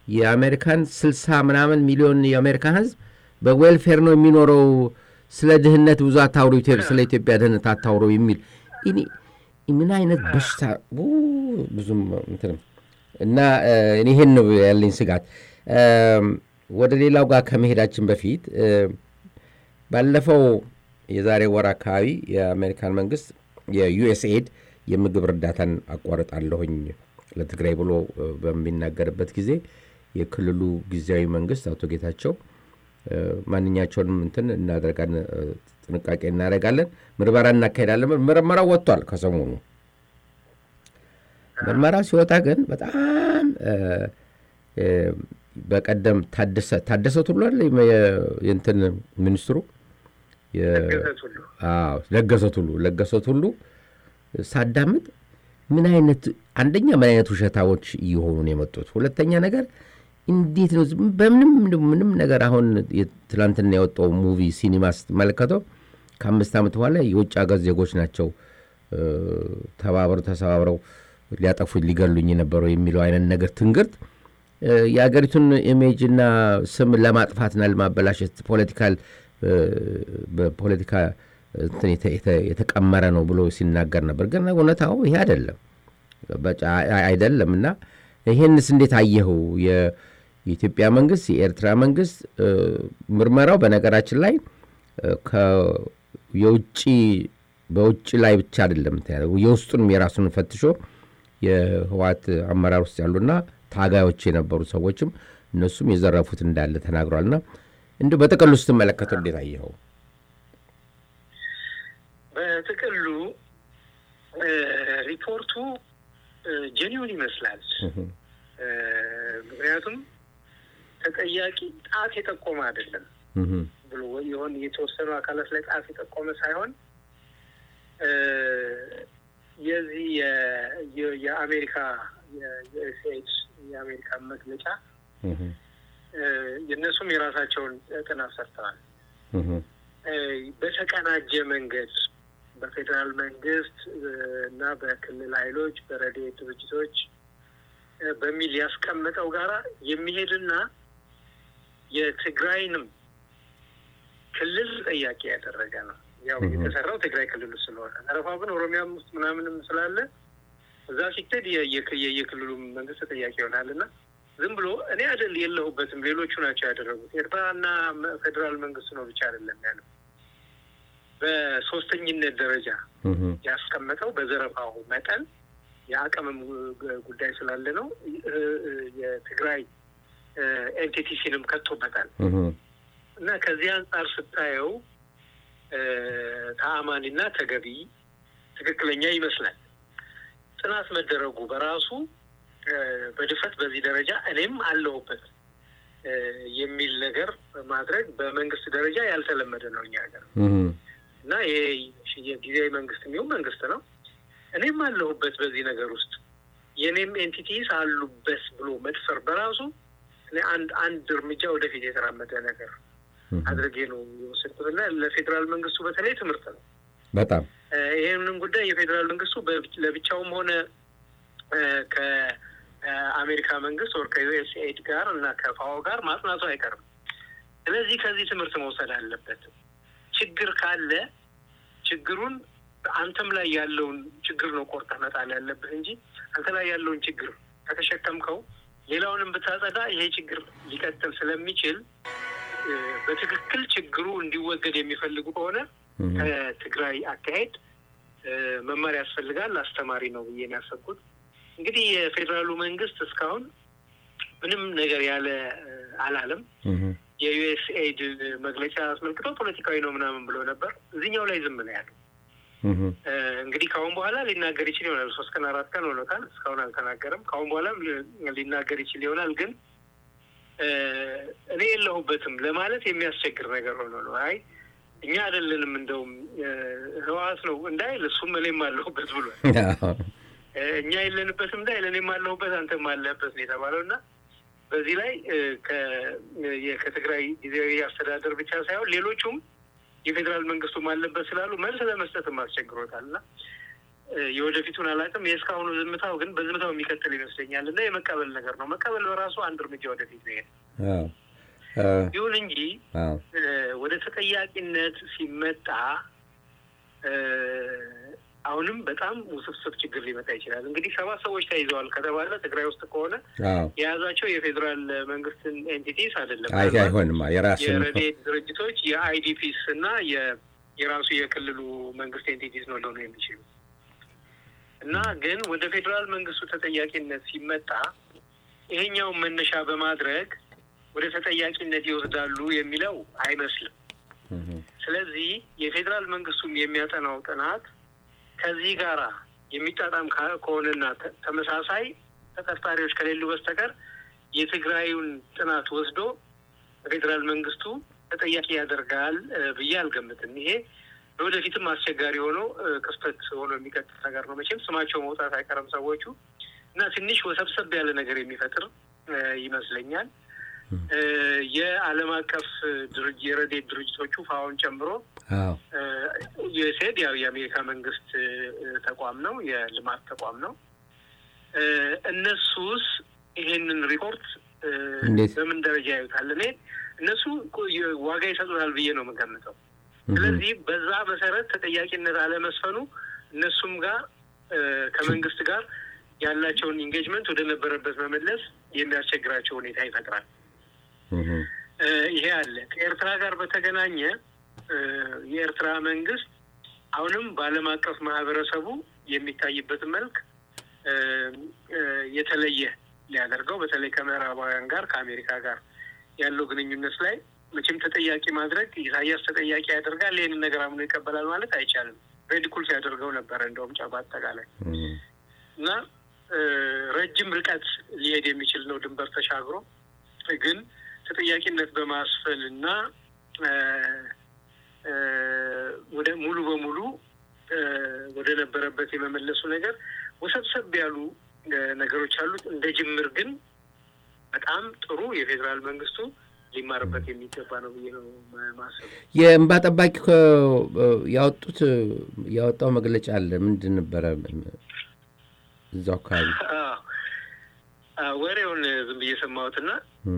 የአሜሪካን ስልሳ ምናምን ሚሊዮን የአሜሪካን ህዝብ በዌልፌር ነው የሚኖረው ስለ ድህነት ብዙ አታውሩ ስለ ኢትዮጵያ ድህነት አታውሩ የሚል ምን አይነት በሽታ ብዙም እንትንም እና ይሄን ነው ያለኝ ስጋት ወደ ሌላው ጋር ከመሄዳችን በፊት ባለፈው የዛሬ ወር አካባቢ የአሜሪካን መንግስት የዩኤስኤድ የምግብ እርዳታን አቋርጣለሁኝ ለትግራይ ብሎ በሚናገርበት ጊዜ የክልሉ ጊዜያዊ መንግስት አቶ ጌታቸው ማንኛቸውንም እንትን እናደርጋለን ጥንቃቄ እናደርጋለን ምርመራ እናካሄዳለን ምርመራ ወጥቷል ከሰሞኑ ምርመራ ሲወጣ ግን በጣም በቀደም ታደሰ ታደሰ ቱሉ አለ የእንትን ሚኒስትሩ ለገሰ ቱሉ ለገሰ ቱሉ ሳዳምጥ ምን አይነት አንደኛ ምን አይነት ውሸታዎች እየሆኑ ነው የመጡት ሁለተኛ ነገር እንዴት ነው በምንም ምንም ነገር አሁን ትላንትና የወጣው ሙቪ ሲኒማ ስትመለከተው ከአምስት ዓመት በኋላ የውጭ ሀገር ዜጎች ናቸው ተባብረው ተሰባብረው ሊያጠፉ ሊገሉኝ የነበረው የሚለው አይነት ነገር ትንግርት የአገሪቱን ኢሜጅና ስም ለማጥፋትና ለማበላሸት ፖለቲካል በፖለቲካ የተቀመረ ነው ብሎ ሲናገር ነበር ግን እውነታው ይሄ አይደለም አይደለም እና ይህንስ እንዴት አየኸው የኢትዮጵያ መንግስት የኤርትራ መንግስት ምርመራው በነገራችን ላይ የውጭ በውጭ ላይ ብቻ አይደለም የውስጡንም የራሱን ፈትሾ የህዋት አመራር ውስጥ ያሉና ታጋዮች የነበሩ ሰዎችም እነሱም የዘረፉት እንዳለ ተናግሯልና እንዲ በጥቅሉ ስትመለከተው እንዴት አየኸው በጥቅሉ ሪፖርቱ ጀኒውን ይመስላል ምክንያቱም ተጠያቂ ጣት የጠቆመ አይደለም ብሎ የሆን የተወሰኑ አካላት ላይ ጣት የጠቆመ ሳይሆን የዚህ የአሜሪካ የዩኤስኤድ የአሜሪካ መግለጫ የእነሱም የራሳቸውን ጥናት ሰርተዋል። በተቀናጀ መንገድ በፌዴራል መንግስት እና በክልል ኃይሎች በረድኤት ድርጅቶች በሚል ያስቀመጠው ጋራ የሚሄድና የትግራይንም ክልል ጠያቂ ያደረገ ነው። ያው የተሰራው ትግራይ ክልል ውስጥ ስለሆነ አረፋ ግን ኦሮሚያም ውስጥ ምናምንም ስላለ እዛ ሲክተድ የክልሉ መንግስት ተጠያቂ ይሆናል እና ዝም ብሎ እኔ አይደል የለሁበትም ሌሎቹ ናቸው ያደረጉት ኤርትራና ፌዴራል መንግስቱ ነው ብቻ አይደለም ያለው በሶስተኝነት ደረጃ ያስቀመጠው በዘረፋው መጠን የአቅምም ጉዳይ ስላለ ነው። የትግራይ ኤንቲቲሲንም ከቶበታል እና ከዚህ አንጻር ስታየው ተአማኒና ተገቢ ትክክለኛ ይመስላል። ጥናት መደረጉ በራሱ በድፈት በዚህ ደረጃ እኔም አለሁበት የሚል ነገር ማድረግ በመንግስት ደረጃ ያልተለመደ ነው እኛ ሀገር እና ይሄ የጊዜያዊ መንግስት የሚሆን መንግስት ነው። እኔም አለሁበት በዚህ ነገር ውስጥ የእኔም ኤንቲቲስ አሉበት ብሎ መድፈር በራሱ አንድ አንድ እርምጃ ወደፊት የተራመደ ነገር አድርጌ ነው የወሰድኩት እና ለፌዴራል መንግስቱ በተለይ ትምህርት ነው በጣም ይህንን ጉዳይ የፌዴራል መንግስቱ ለብቻውም ሆነ ከአሜሪካ መንግስት ወር ከዩኤስኤድ ጋር እና ከፋኦ ጋር ማጥናቱ አይቀርም። ስለዚህ ከዚህ ትምህርት መውሰድ አለበት። ችግር ካለ ችግሩን አንተም ላይ ያለውን ችግር ነው ቆርጠህ መጣል ያለብህ እንጂ አንተ ላይ ያለውን ችግር ከተሸከምከው ሌላውንም ብታጸዳ ይሄ ችግር ሊቀጥል ስለሚችል በትክክል ችግሩ እንዲወገድ የሚፈልጉ ከሆነ ከትግራይ አካሄድ መማር ያስፈልጋል። አስተማሪ ነው ብዬ ነው ያሰብኩት። እንግዲህ የፌዴራሉ መንግስት እስካሁን ምንም ነገር ያለ አላለም። የዩኤስኤድ መግለጫ አስመልክተው ፖለቲካዊ ነው ምናምን ብሎ ነበር። እዚህኛው ላይ ዝም ነው ያለው። እንግዲህ ከአሁን በኋላ ሊናገር ይችል ይሆናል። ሶስት ቀን አራት ቀን ሆኖታል። እስካሁን አልተናገረም። ከአሁን በኋላም ሊናገር ይችል ይሆናል ግን እኔ የለሁበትም ለማለት የሚያስቸግር ነገር ሆኖ ነው። አይ እኛ አይደለንም እንደውም ህወሓት ነው እንዳይል እሱም እኔም አለሁበት ብሏል። እኛ የለንበትም እንዳይል እኔም አለሁበት አንተም አለህበት ነው የተባለው እና በዚህ ላይ ከትግራይ ጊዜያዊ አስተዳደር ብቻ ሳይሆን ሌሎቹም የፌዴራል መንግስቱም አለበት ስላሉ መልስ ለመስጠትም አስቸግሮታል እና የወደፊቱን አላውቅም። የእስካሁኑ ዝምታው ግን በዝምታው የሚቀጥል ይመስለኛል እና የመቀበል ነገር ነው። መቀበል በራሱ አንድ እርምጃ ወደፊት ነው። ይሁን እንጂ ወደ ተጠያቂነት ሲመጣ አሁንም በጣም ውስብስብ ችግር ሊመጣ ይችላል። እንግዲህ ሰባት ሰዎች ተይዘዋል ከተባለ ትግራይ ውስጥ ከሆነ የያዛቸው የፌዴራል መንግስትን ኤንቲቲስ አይደለም፣ አይሆንም። የራሱ የረድኤት ድርጅቶች የአይዲፒስ እና የራሱ የክልሉ መንግስት ኤንቲቲስ ነው ሊሆኑ የሚችሉ እና ግን ወደ ፌዴራል መንግስቱ ተጠያቂነት ሲመጣ ይሄኛውን መነሻ በማድረግ ወደ ተጠያቂነት ይወስዳሉ የሚለው አይመስልም። ስለዚህ የፌዴራል መንግስቱም የሚያጠናው ጥናት ከዚህ ጋር የሚጣጣም ከሆነና ተመሳሳይ ተጠርጣሪዎች ከሌሉ በስተቀር የትግራዩን ጥናት ወስዶ ፌዴራል መንግስቱ ተጠያቂ ያደርጋል ብዬ አልገምትም። ይሄ ለወደፊትም አስቸጋሪ ሆኖ ክስተት ሆኖ የሚቀጥል ነገር ነው። መቼም ስማቸው መውጣት አይቀርም ሰዎቹ እና ትንሽ ወሰብሰብ ያለ ነገር የሚፈጥር ይመስለኛል። የዓለም አቀፍ ድርጅ የረድኤት ድርጅቶቹ ፋውን ጨምሮ ዩኤስኤድ ያው የአሜሪካ መንግስት ተቋም ነው፣ የልማት ተቋም ነው። እነሱስ ይሄንን ሪፖርት በምን ደረጃ ያዩታል? እኔ እነሱ ዋጋ ይሰጡታል ብዬ ነው የምገምተው። ስለዚህ በዛ መሰረት ተጠያቂነት አለመስፈኑ እነሱም ጋር ከመንግስት ጋር ያላቸውን ኢንጌጅመንት ወደ ነበረበት መመለስ የሚያስቸግራቸው ሁኔታ ይፈጥራል። ይሄ አለ። ከኤርትራ ጋር በተገናኘ የኤርትራ መንግስት አሁንም በዓለም አቀፍ ማህበረሰቡ የሚታይበት መልክ የተለየ ሊያደርገው በተለይ ከምዕራባውያን ጋር ከአሜሪካ ጋር ያለው ግንኙነት ላይ መቼም ተጠያቂ ማድረግ ኢሳያስ ተጠያቂ ያደርጋል። ይህንን ነገር አምኖ ይቀበላል ማለት አይቻልም። ሬዲኩል ሲያደርገው ነበረ እንደውም ጫ በአጠቃላይ እና ረጅም ርቀት ሊሄድ የሚችል ነው ድንበር ተሻግሮ ግን ተጠያቂነት በማስፈል እና ወደ ሙሉ በሙሉ ወደ ነበረበት የመመለሱ ነገር ወሰብሰብ ያሉ ነገሮች አሉት። እንደ ጅምር ግን በጣም ጥሩ የፌዴራል መንግስቱ ሊማርበት የሚገባ ነው ብዬ ነው ማሰብ። የእንባ ጠባቂ ያወጡት ያወጣው መግለጫ አለ። ምንድን ነበረ እዛው አካባቢ ወሬውን ዝም ብዬ ሰማሁትና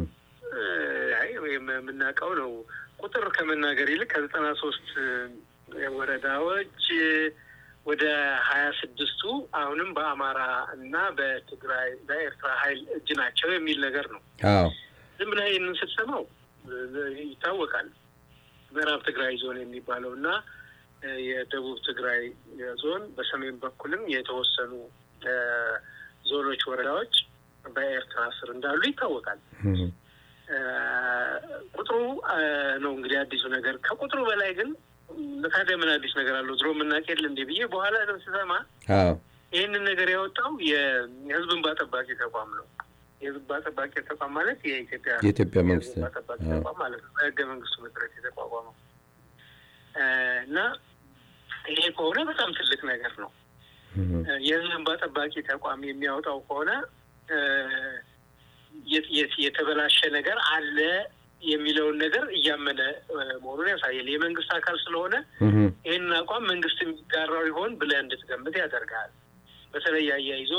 የምናውቀው ነው። ቁጥር ከመናገር ይልቅ ከዘጠና ሶስት ወረዳዎች ወደ ሀያ ስድስቱ አሁንም በአማራ እና በትግራይ በኤርትራ ኃይል እጅ ናቸው የሚል ነገር ነው። ዝም ብለህ ይህንን ስትሰማው ይታወቃል። ምዕራብ ትግራይ ዞን የሚባለው እና የደቡብ ትግራይ ዞን በሰሜን በኩልም የተወሰኑ ዞኖች፣ ወረዳዎች በኤርትራ ስር እንዳሉ ይታወቃል። ቁጥሩ ነው እንግዲህ አዲሱ ነገር። ከቁጥሩ በላይ ግን ታዲያ ምን አዲስ ነገር አለው? ድሮ የምናውቅ የለ እንዴ ብዬ በኋላ ስሰማ ይህንን ነገር ያወጣው የህዝብ እንባ ጠባቂ ተቋም ነው። የህዝብ እንባ ጠባቂ ተቋም ማለት የኢትዮጵያ የኢትዮጵያ መንግስት እንባ ጠባቂ ተቋም ማለት ነው። በህገ መንግስቱ መሰረት የተቋቋመው እና ይሄ ከሆነ በጣም ትልቅ ነገር ነው። የህዝብ እንባ ጠባቂ ተቋም የሚያወጣው ከሆነ የተበላሸ ነገር አለ የሚለውን ነገር እያመነ መሆኑን ያሳያል። የመንግስት አካል ስለሆነ ይህንን አቋም መንግስት የሚጋራው ይሆን ብለህ እንድትገምት ያደርጋል። በተለይ አያይዞ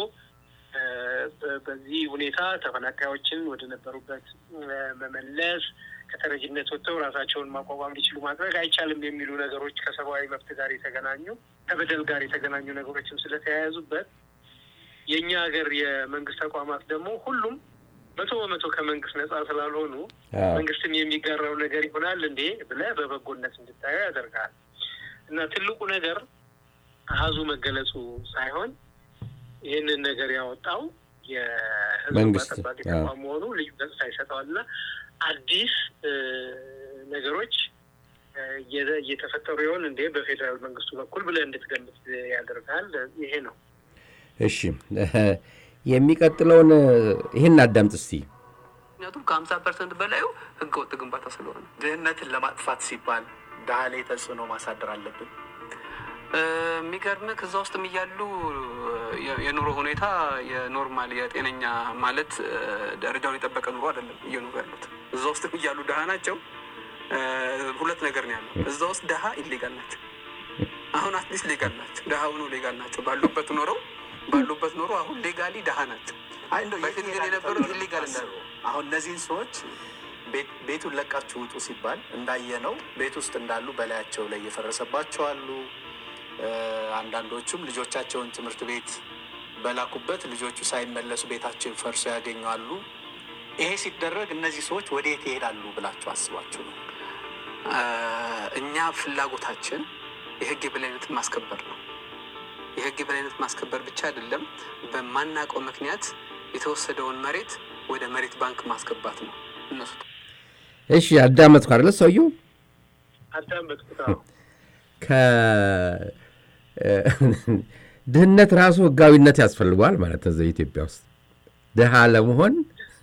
በዚህ ሁኔታ ተፈናቃዮችን ወደ ነበሩበት መመለስ፣ ከተረጅነት ወጥተው ራሳቸውን ማቋቋም እንዲችሉ ማድረግ አይቻልም የሚሉ ነገሮች ከሰብአዊ መብት ጋር የተገናኙ ከበደል ጋር የተገናኙ ነገሮችም ስለተያያዙበት የእኛ ሀገር የመንግስት ተቋማት ደግሞ ሁሉም መቶ በመቶ ከመንግስት ነጻ ስላልሆኑ መንግስትም የሚጋራው ነገር ይሆናል እንዴ ብለህ በበጎነት እንድታየው ያደርጋል። እና ትልቁ ነገር አሀዙ መገለጹ ሳይሆን ይህንን ነገር ያወጣው የህዝብ ጠባቂ ተቋም መሆኑ ልዩ ገጽታ ይሰጠዋል እና አዲስ ነገሮች እየተፈጠሩ ይሆን እንዴ በፌዴራል መንግስቱ በኩል ብለህ እንድትገምት ያደርጋል። ይሄ ነው። እሺ የሚቀጥለውን ይህን አዳምጥ እስቲ። ምክንያቱም ከሀምሳ ፐርሰንት በላዩ ህገ ወጥ ግንባታ ስለሆነ ድህነትን ለማጥፋት ሲባል ድሀ ላይ ተጽዕኖ ማሳደር አለብን። የሚገርምህ ከዛ ውስጥም እያሉ የኑሮ ሁኔታ የኖርማል የጤነኛ ማለት ደረጃውን የጠበቀ ኑሮ አይደለም እየኖሩ ያሉት። እዛ ውስጥም እያሉ ድሀ ናቸው። ሁለት ነገር ነው ያለው። እዛ ውስጥ ድሀ ኢሌጋል ናቸው። አሁን አትሊስት ሌጋል ናቸው። ድሀ ሆኖ ሌጋል ናቸው። ባሉበት ኖረው ባሉበት ኖሮ አሁን ሌጋሊ ድሀ ናቸው። አይ እንደው በፊት ግን የት የነበሩት ይሄዳሉ ኢሊጋል ተብሎ እንዳሉ ታስቦ አሁን እነዚህን ሰዎች ቤት- ቤቱን ለቃችሁ ውጡ ሲባል እንዳየነው ቤት ውስጥ እንዳሉ በላያቸው ላይ እየፈረሰባቸው አሉ። እ፣ አንዳንዶቹም ልጆቻቸውን ትምህርት ቤት በላኩበት ልጆቹ ሳይመለሱ ቤታቸው ፈርሶ ያገኛሉ። ይሄ ሲደረግ እነዚህ ሰዎች ወዴት ይሄዳሉ ብላችሁ አስባችሁ ነው? አ፣ እኛ ፍላጎታችን የህግ የበላይነትን ማስከበር ነው። የህግ የበላይነት ማስከበር ብቻ አይደለም፣ በማናውቀው ምክንያት የተወሰደውን መሬት ወደ መሬት ባንክ ማስገባት ነው እነሱ እሺ አዳመጥኩ አይደለ ሰውየው አዳመጥኩት። ድህነት ራሱ ህጋዊነት ያስፈልገዋል ማለት ነው። እዛ ኢትዮጵያ ውስጥ ድሃ ለመሆን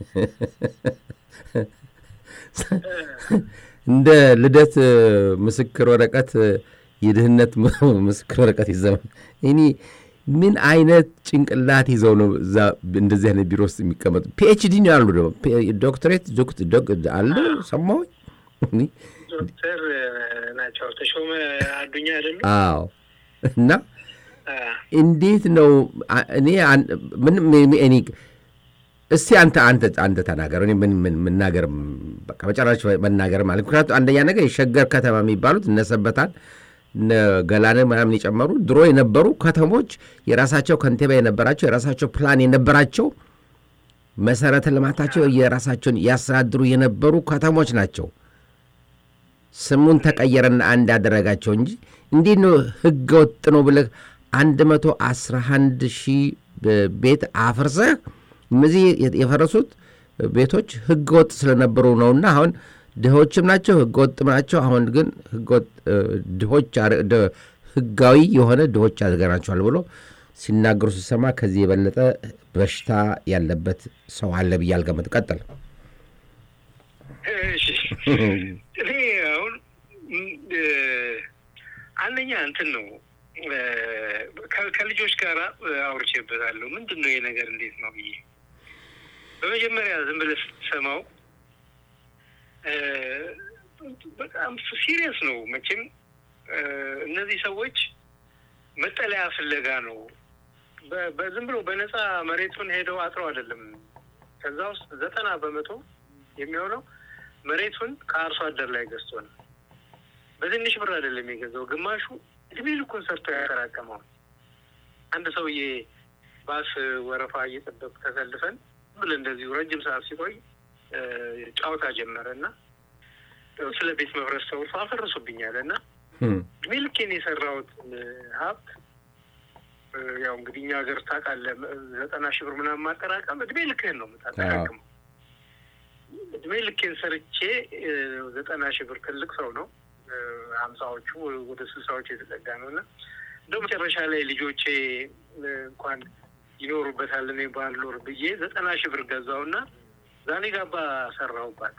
እንደ ልደት ምስክር ወረቀት የድህነት ምስክር ወረቀት ይዘማል። እኔ ምን አይነት ጭንቅላት ይዘው ነው እዛ እንደዚህ አይነት ቢሮ ውስጥ የሚቀመጡ? ፒኤችዲ ነው ያሉ ደግሞ ዶክትሬት አለ ሰማሁኝ። ዶክተር ናቸው ተሾመ አዱኛ አይደሉ? አዎ እና እንዴት ነው እኔ ምንም እኔ እስቲ አንተ አንተ አንተ ተናገር። እኔ ምን ምን መናገር በቃ በጨራሽ መናገር ማለት ምክንያቱም አንደኛ ነገር የሸገር ከተማ የሚባሉት እነሰበታል እነ ገላነ ምናምን የጨመሩ ድሮ የነበሩ ከተሞች የራሳቸው ከንቲባ የነበራቸው የራሳቸው ፕላን የነበራቸው መሰረተ ልማታቸው የራሳቸውን ያስተዳድሩ የነበሩ ከተሞች ናቸው። ስሙን ተቀየረና አንድ ያደረጋቸው እንጂ እንዴት ነው ህገ ወጥ ነው ብለህ አንድ መቶ አስራ አንድ ሺህ ቤት አፍርሰህ እነዚህ የፈረሱት ቤቶች ህገ ወጥ ስለነበሩ ነውና አሁን ድሆችም ናቸው ህገ ወጥም ናቸው። አሁን ግን ድሆች ህጋዊ የሆነ ድሆች አድርገናቸዋል ብሎ ሲናገሩ ሲሰማ ከዚህ የበለጠ በሽታ ያለበት ሰው አለ ብዬ አልገመት። ቀጥል። እኔ አሁን አንደኛ እንትን ነው ከልጆች ጋር አውርቼበታለሁ። ምንድን ነው ይሄ ነገር እንዴት ነው ብዬ በመጀመሪያ ዝም ብለህ ስትሰማው በጣም ሲሪየስ ነው። መቼም እነዚህ ሰዎች መጠለያ ፍለጋ ነው። በዝም ብሎ በነፃ መሬቱን ሄደው አጥረው አይደለም። ከዛ ውስጥ ዘጠና በመቶ የሚሆነው መሬቱን ከአርሶ አደር ላይ ገዝቶ ነው። በትንሽ ብር አይደለም የገዛው። ግማሹ እድሜ ልኩን ሰርቶ ያጠራቀመው። አንድ ሰውዬ ባስ ወረፋ እየጠበቅ ተሰልፈን ብል እንደዚሁ ረጅም ሰዓት ሲቆይ ጨዋታ ጀመረ እና ስለ ቤት መፍረስ ተውርሶ አፈረሱብኛል እና እድሜ ልኬን የሰራሁት ሀብት ያው እንግዲህ እኛ ሀገር ታውቃለህ፣ ዘጠና ሺህ ብር ምናምን ማጠራቀም እድሜ ልክህን ነው የምታጠራቅመው። እድሜ ልኬን ሰርቼ ዘጠና ሺህ ብር ትልቅ ሰው ነው። ሀምሳዎቹ ወደ ስልሳዎቹ የተጠጋ ነው እና እንደው መጨረሻ ላይ ልጆቼ እንኳን ይኖሩበታል እኔ ባልኖር ብዬ ዘጠና ሺህ ብር ገዛውና ዛኔ ጋባ ሰራሁባት።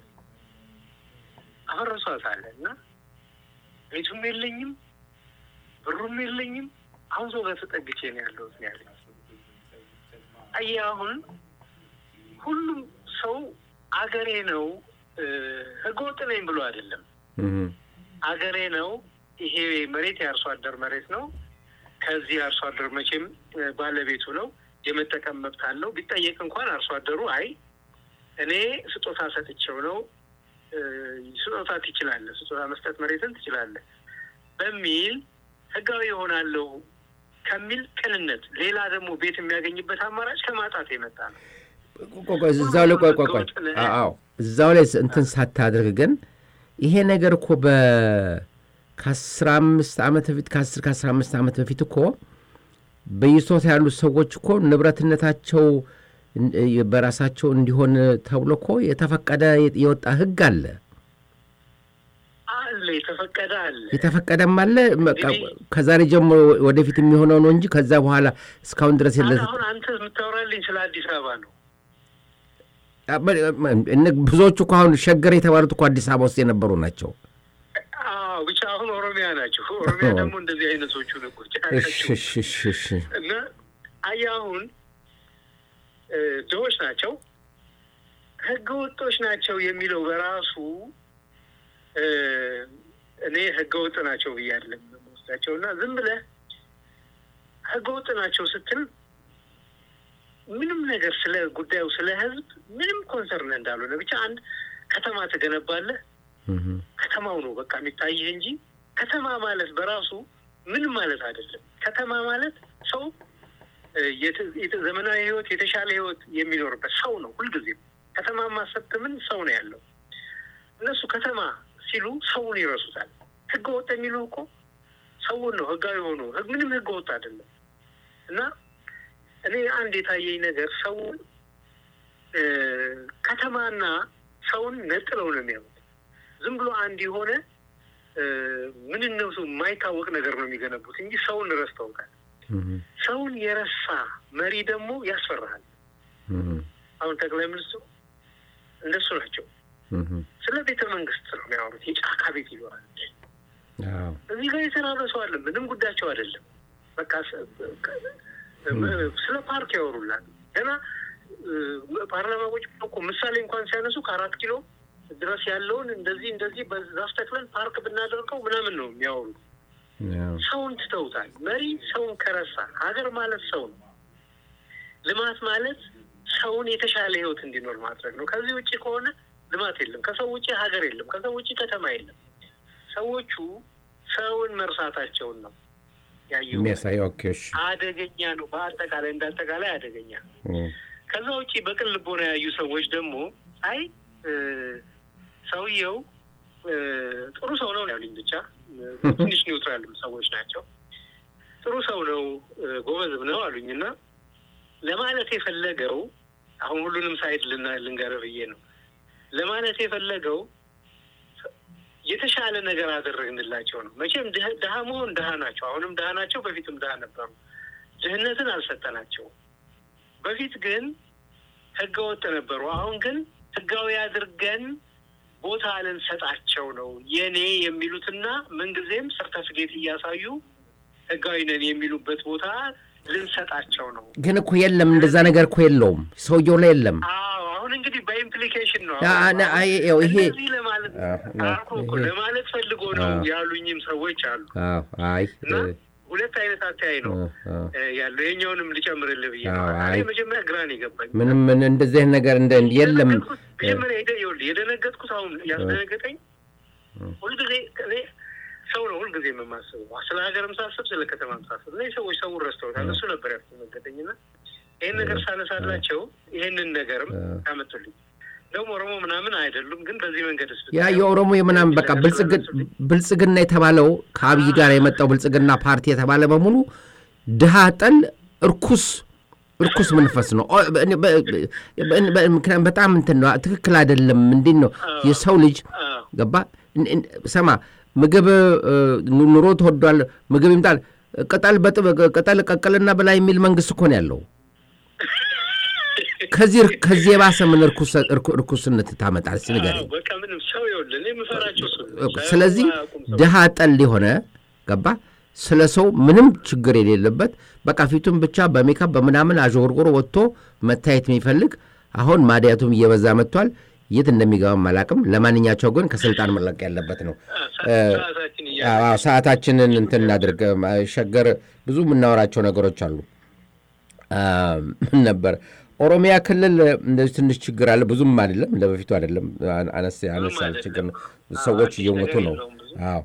አፈረሷት አለ እና ቤቱም የለኝም ብሩም የለኝም። አሁን ሰው ጋር ተጠግቼ ነው ያለሁት ነው ያለኝ። አየህ አሁን ሁሉም ሰው አገሬ ነው ህገወጥ ነኝ ብሎ አይደለም አገሬ ነው ይሄ መሬት የአርሶ አደር መሬት ነው። ከዚህ አርሶ አደር መቼም ባለቤቱ ነው የመጠቀም መብት አለው። ቢጠየቅ እንኳን አርሶ አደሩ አይ እኔ ስጦታ ሰጥቼው ነው ስጦታ ትችላለህ፣ ስጦታ መስጠት መሬትን ትችላለህ በሚል ህጋዊ ይሆናለሁ ከሚል ቅንነት፣ ሌላ ደግሞ ቤት የሚያገኝበት አማራጭ ከማጣት የመጣ ነው። እዛው ላይ ቆይ ቆይ ቆይ፣ አዎ እዛው ላይ እንትን ሳታደርግ ግን ይሄ ነገር እኮ በ ከአስራ አምስት ዓመት በፊት ከአስር ከአስራ አምስት ዓመት በፊት እኮ በይዞታ ያሉት ሰዎች እኮ ንብረትነታቸው በራሳቸው እንዲሆን ተብሎ እኮ የተፈቀደ የወጣ ህግ አለ አለ የተፈቀደ አለ የተፈቀደም አለ። ከዛሬ ጀምሮ ወደፊት የሚሆነው ነው እንጂ ከዛ በኋላ እስካሁን ድረስ የለ። አሁን አንተ የምታወራልኝ ስለ አዲስ አበባ ነው። ብዙዎቹ እኮ አሁን ሸገር የተባሉት እኮ አዲስ አበባ ውስጥ የነበሩ ናቸው። ብቻ አሁን ኦሮሚያ ናቸው። ኦሮሚያ ደግሞ እንደዚህ አይነቶቹ ነጎች እና አየህ አሁን ድሆች ናቸው፣ ህገ ወጦች ናቸው የሚለው በራሱ እኔ ህገ ወጥ ናቸው ብዬ አይደለም ናቸው እና ዝም ብለህ ህገወጥ ናቸው ስትል ምንም ነገር ስለ ጉዳዩ ስለ ህዝብ ምንም ኮንሰርን እንዳልሆነ ብቻ አንድ ከተማ ትገነባለህ። ከተማው ነው በቃ የሚታይህ እንጂ ከተማ ማለት በራሱ ምንም ማለት አይደለም። ከተማ ማለት ሰው ዘመናዊ ህይወት፣ የተሻለ ህይወት የሚኖርበት ሰው ነው። ሁልጊዜም ከተማ ማሰብት ምን ሰው ነው ያለው። እነሱ ከተማ ሲሉ ሰውን ይረሱታል። ህገ ወጥ የሚሉ እኮ ሰውን ነው ህጋዊ ሆኖ ምንም ህገ ወጥ አይደለም። እና እኔ አንድ የታየኝ ነገር ሰውን ከተማና ሰውን ነጥለው ነው የሚያዩት። ዝም ብሎ አንድ የሆነ ምንነቱ የማይታወቅ ነገር ነው የሚገነቡት እንጂ ሰውን ረስተውታል። ሰውን የረሳ መሪ ደግሞ ያስፈራሃል። አሁን ጠቅላይ ሚኒስትሩ እንደሱ ናቸው። ስለ ቤተ መንግስት ነው የሚያወሩት። የጫካ ቤት ይለዋል። እዚህ ጋር የተራበ ሰው አለ። ምንም ጉዳያቸው አይደለም። በቃ ስለ ፓርክ ያወሩላል። ገና ፓርላማ ቁጭ እኮ ምሳሌ እንኳን ሲያነሱ ከአራት ኪሎ ድረስ ያለውን እንደዚህ እንደዚህ በዛፍ ተክለን ፓርክ ብናደርገው ምናምን ነው የሚያወሩ። ሰውን ትተውታል። መሪ ሰውን ከረሳ ሀገር ማለት ሰው ነው። ልማት ማለት ሰውን የተሻለ ህይወት እንዲኖር ማድረግ ነው። ከዚህ ውጭ ከሆነ ልማት የለም። ከሰው ውጭ ሀገር የለም። ከሰው ውጭ ከተማ የለም። ሰዎቹ ሰውን መርሳታቸውን ነው ያየው የሚያሳየው። አደገኛ ነው። በአጠቃላይ እንዳጠቃላይ አደገኛ ነው። ከዛ ውጭ በቅን ልቦና ያዩ ሰዎች ደግሞ አይ ሰውየው ጥሩ ሰው ነው ያሉኝ። ብቻ ትንሽ ኒውትራል ሰዎች ናቸው። ጥሩ ሰው ነው፣ ጎበዝም ነው አሉኝ እና ለማለት የፈለገው አሁን ሁሉንም ሳይድ ልንገርህ ብዬ ነው ለማለት የፈለገው የተሻለ ነገር አደረግንላቸው ነው። መቼም ድሀ መሆን ድሀ ናቸው። አሁንም ድሀ ናቸው። በፊትም ድሀ ነበሩ። ድህነትን አልሰጠናቸውም። በፊት ግን ህገ ወጥ ነበሩ። አሁን ግን ህጋዊ አድርገን ቦታ ልንሰጣቸው ነው የኔ የሚሉትና ምንጊዜም ሰርተፍኬት እያሳዩ ህጋዊ ነን የሚሉበት ቦታ ልንሰጣቸው ነው። ግን እኮ የለም እንደዛ ነገር እኮ የለውም፣ ሰውየው ላይ የለም። አዎ አሁን እንግዲህ በኢምፕሊኬሽን ነው ይሄ ለማለት ለማለት ፈልጎ ነው ያሉኝም ሰዎች አሉ። አይ እና ሁለት አይነት አተያይ ነው ያለው። የኛውንም ልጨምርልህ ብዬ ነው። መጀመሪያ ግራን የገባኝ ምንም እንደዚህ አይነት ነገር እንደ የለም። መጀመሪያ የደነገጥኩት አሁን ያስደነገጠኝ ሁልጊዜ እኔ ሰው ነው ሁልጊዜ የማስበው። ስለ ሀገርም ሳስብ ስለ ከተማም ሳስብ እነዚህ ሰዎች ሰውን ረስተውታል። እሱ ነበር ያስደነገጠኝ እና ይህን ነገር ሳነሳላቸው ይህንን ነገርም ያመጡልኝ ደግሞ ኦሮሞ ምናምን አይደሉም፣ ግን በዚህ መንገድ ስ ያ የኦሮሞ የምናምን በቃ ብልጽግና የተባለው ከአብይ ጋር የመጣው ብልጽግና ፓርቲ የተባለ በሙሉ ድሃ ጠል እርኩስ እርኩስ መንፈስ ነው። ምክንያቱም በጣም እንትን ነው፣ ትክክል አይደለም። እንዴት ነው የሰው ልጅ ገባ ሰማ ምግብ ኑሮ ተወዷል፣ ምግብ ይምጣል፣ ቅጠል ቅጠል ቀቅልና በላይ የሚል መንግስት እኮ ነው ያለው። ከዚህ ከዚህ የባሰ ምን እርኩስነት ታመጣል? እስኪ ንገረኝ። ስለዚህ ድሃ ጠል የሆነ ገባ ስለ ሰው ምንም ችግር የሌለበት በቃ ፊቱን ብቻ በሜካፕ በምናምን አዥጎርጎሮ ወጥቶ መታየት የሚፈልግ አሁን ማዲያቱም እየበዛ መጥቷል። የት እንደሚገባም አላውቅም። ለማንኛቸው ግን ከስልጣን መለቅ ያለበት ነው። ሰዓታችንን እንትን እናድርግ። ሸገር ብዙ የምናወራቸው ነገሮች አሉ። ምን ነበር ኦሮሚያ ክልል እንደዚህ ትንሽ ችግር አለ። ብዙም አይደለም፣ እንደ በፊቱ አይደለም። አነስ ያለ ችግር ነው። ሰዎች እየሞቱ ነው። አዎ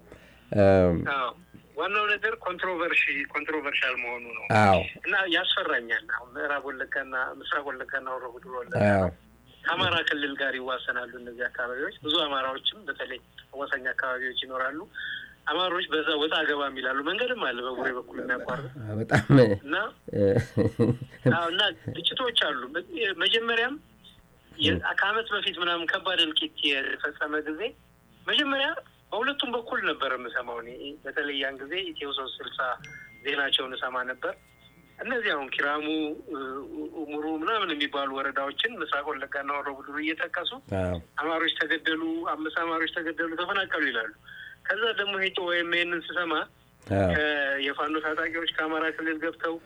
ዋናው ነገር ኮንትሮቨርሺ ኮንትሮቨርሻል መሆኑ ነው። አዎ እና ያስፈራኛል። አሁን ምዕራብ ወለጋና ምስራቅ ወለጋና ወረ ጉዱሩ ወለጋ ከአማራ ክልል ጋር ይዋሰናሉ እነዚህ አካባቢዎች። ብዙ አማራዎችም በተለይ አዋሳኝ አካባቢዎች ይኖራሉ። አማሮች በዛ ወጣ ገባ የሚላሉ መንገድም አለ በቡሬ በኩል የሚያቋርጥ በጣም እና እና ግጭቶች አሉ። መጀመሪያም ከዓመት በፊት ምናምን ከባድ እልቂት የፈጸመ ጊዜ መጀመሪያ በሁለቱም በኩል ነበር የምሰማው እኔ በተለይ ያን ጊዜ ኢትዮ ሶስት ስልሳ ዜናቸውን እሰማ ነበር። እነዚህ አሁን ኪራሙ፣ ሙሩ ምናምን የሚባሉ ወረዳዎችን ምስራቅ ወለጋና ወረ ጉዱሩ እየጠቀሱ አማሮች ተገደሉ፣ አምስት አማሮች ተገደሉ፣ ተፈናቀሉ ይላሉ። ከዛ ደግሞ ሄጮ ወይም ይህንን ስሰማ የፋኖ ታጣቂዎች ከአማራ ክልል ገብተው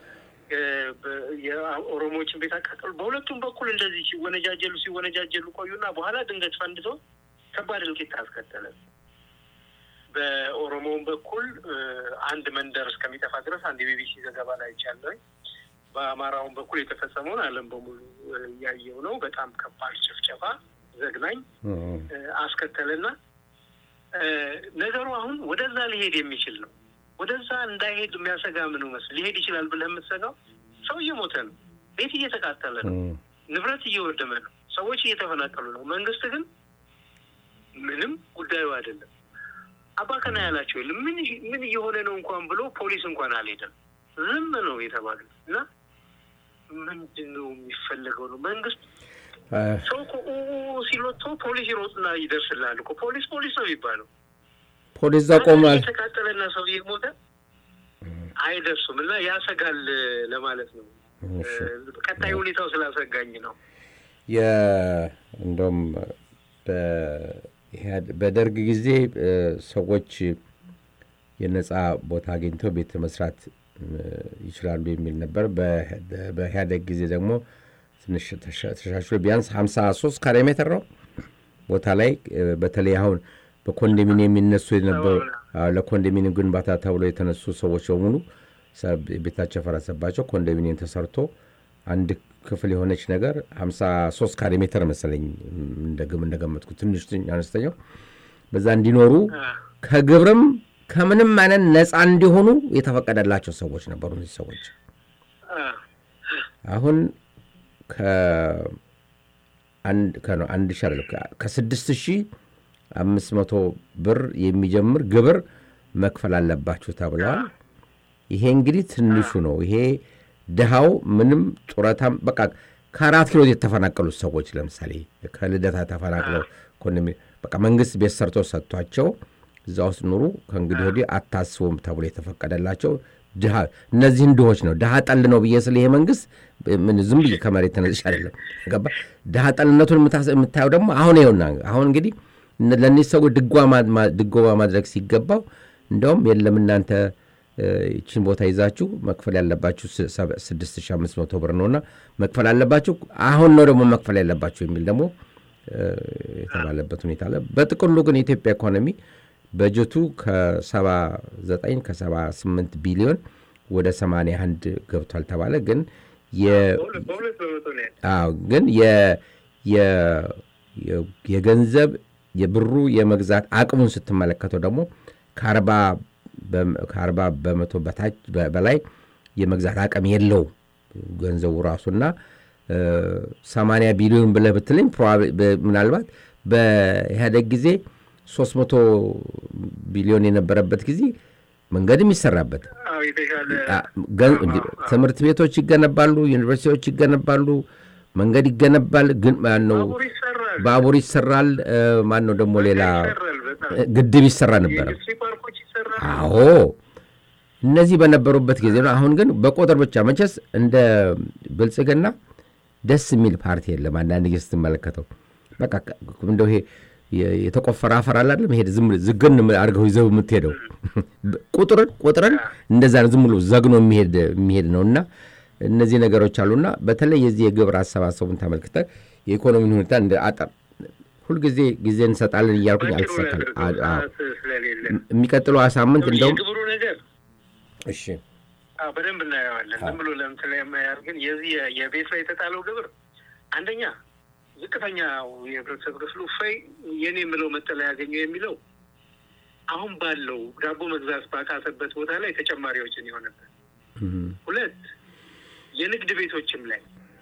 የኦሮሞዎችን ቤት አቃጠሉ። በሁለቱም በኩል እንደዚህ ሲወነጃጀሉ ሲወነጃጀሉ ቆዩና በኋላ ድንገት ፈንድቶ ከባድ እልቂት አስከተለ በኦሮሞውን በኩል አንድ መንደር እስከሚጠፋ ድረስ አንድ የቢቢሲ ዘገባ ላይ ይቻለኝ። በአማራውን በኩል የተፈጸመውን ዓለም በሙሉ እያየው ነው። በጣም ከባድ ጭፍጨፋ ዘግናኝ አስከተለና ነገሩ አሁን ወደዛ ሊሄድ የሚችል ነው። ወደዛ እንዳይሄድ የሚያሰጋ ምን መስል ሊሄድ ይችላል ብለህ የምትሰጋው ሰው እየሞተ ነው፣ ቤት እየተቃጠለ ነው፣ ንብረት እየወደመ ነው፣ ሰዎች እየተፈናቀሉ ነው። መንግስት ግን ምንም ጉዳዩ አይደለም። አባከና ያላቸው የለም። ምን ምን እየሆነ ነው እንኳን ብሎ ፖሊስ እንኳን አልሄደም። ዝም ነው የተባሉት እና ምንድን ነው የሚፈለገው ነው መንግስት ሰው እኮ ሲሎቶ ፖሊስ ይሮጥና ይደርስልሃል እኮ ፖሊስ ፖሊስ ነው የሚባለው። ፖሊስ እዛ ቆሟል። የተቃጠለና ሰው እየሞተ አይደርሱም እና ያሰጋል ለማለት ነው። ቀጣይ ሁኔታው ስላሰጋኝ ነው። እንደውም በደርግ ጊዜ ሰዎች የነጻ ቦታ አግኝተው ቤት መስራት ይችላሉ የሚል ነበር። በኢህአደግ ጊዜ ደግሞ ትንሽ ተሻሽሎ ቢያንስ ሀምሳ ሶስት ካሬ ሜትር ነው ቦታ ላይ በተለይ አሁን በኮንዶሚኒየም የሚነሱ የነበሩ ለኮንዶሚኒየም ግንባታ ተብሎ የተነሱ ሰዎች በሙሉ ቤታቸው ፈረሰባቸው። ኮንዶሚኒየም ተሰርቶ አንድ ክፍል የሆነች ነገር ሀምሳ ሶስት ካሬ ሜትር መሰለኝ እንደግም እንደገመጥኩ ትንሽ አነስተኛው በዛ እንዲኖሩ ከግብርም ከምንም አይነት ነፃ እንዲሆኑ የተፈቀደላቸው ሰዎች ነበሩ። እነዚህ ሰዎች አሁን ከአንድ ሺ ከስድስት ሺህ አምስት መቶ ብር የሚጀምር ግብር መክፈል አለባችሁ ተብለዋል። ይሄ እንግዲህ ትንሹ ነው። ይሄ ድሃው ምንም ጡረታም በቃ ከአራት ኪሎ የተፈናቀሉት ሰዎች ለምሳሌ ከልደታ ተፈናቅለው በቃ መንግስት ቤት ሰርቶ ሰጥቷቸው እዛ ውስጥ ኑሩ ከእንግዲህ ወዲህ አታስቡም ተብሎ የተፈቀደላቸው ድሃ እነዚህን ድሆች ነው። ድሃ ጠል ነው ብዬ ስለ ይሄ መንግስት ምን ዝም ብዬ ከመሬት ተነስሽ አይደለም ገባ። ድሃ ጠልነቱን የምታየው ደግሞ አሁን ይኸውና አሁን እንግዲህ ለእነዚህ ሰዎች ድጎማ ማድረግ ሲገባው እንደውም የለም እናንተ ይችን ቦታ ይዛችሁ መክፈል ያለባችሁ 6500 ብር ነውና መክፈል አለባችሁ አሁን ነው ደግሞ መክፈል ያለባችሁ የሚል ደግሞ የተባለበት ሁኔታ አለ። በጥቅሉ ግን የኢትዮጵያ ኢኮኖሚ በጀቱ ከ79 ከ78 ቢሊዮን ወደ 81 ገብቷል ተባለ። ግን ግን የገንዘብ የብሩ የመግዛት አቅሙን ስትመለከተው ደግሞ ከአርባ በመቶ በታች በላይ የመግዛት አቅም የለው ገንዘቡ ራሱና ሰማንያ ቢሊዮን ብለህ ብትለኝ ምናልባት በኢህአደግ ጊዜ ሶስት መቶ ቢሊዮን የነበረበት ጊዜ መንገድም ይሰራበት፣ ትምህርት ቤቶች ይገነባሉ፣ ዩኒቨርሲቲዎች ይገነባሉ፣ መንገድ ይገነባል። ግን ማነው ባቡር ይሰራል። ማን ነው ደግሞ ሌላ ግድብ ይሰራ ነበረ። አዎ እነዚህ በነበሩበት ጊዜ ነው። አሁን ግን በቁጥር ብቻ መቼስ እንደ ብልጽግና ደስ የሚል ፓርቲ የለም። አንዳንድ ጊዜ ስትመለከተው በቃ እንደው ይሄ የተቆፈረ አፈር አላለም ሄድ ዝም ዝግን አድርገው ይዘው የምትሄደው ቁጥርን ቁጥርን እንደዛ ዝም ብሎ ዘግኖ የሚሄድ ነው እና እነዚህ ነገሮች አሉና በተለይ የዚህ የግብር አሰባሰቡን ተመልክተ የኢኮኖሚን ሁኔታ እንደ አጠር ሁልጊዜ ጊዜ እንሰጣለን እያልኩኝ አልተሳካል። የሚቀጥለው ሳምንት እንደውም የግብሩ ነገር እሺ በደንብ እናየዋለን። ዝም ብሎ ለምሳሌ የማያር ግን የዚህ የቤት ላይ የተጣለው ግብር አንደኛ ዝቅተኛው የህብረተሰብ ክፍሉ ፈይ የኔ የምለው መጠለያ ያገኘው የሚለው አሁን ባለው ዳቦ መግዛት ባቃተበት ቦታ ላይ ተጨማሪዎችን የሆነበት ሁለት የንግድ ቤቶችም ላይ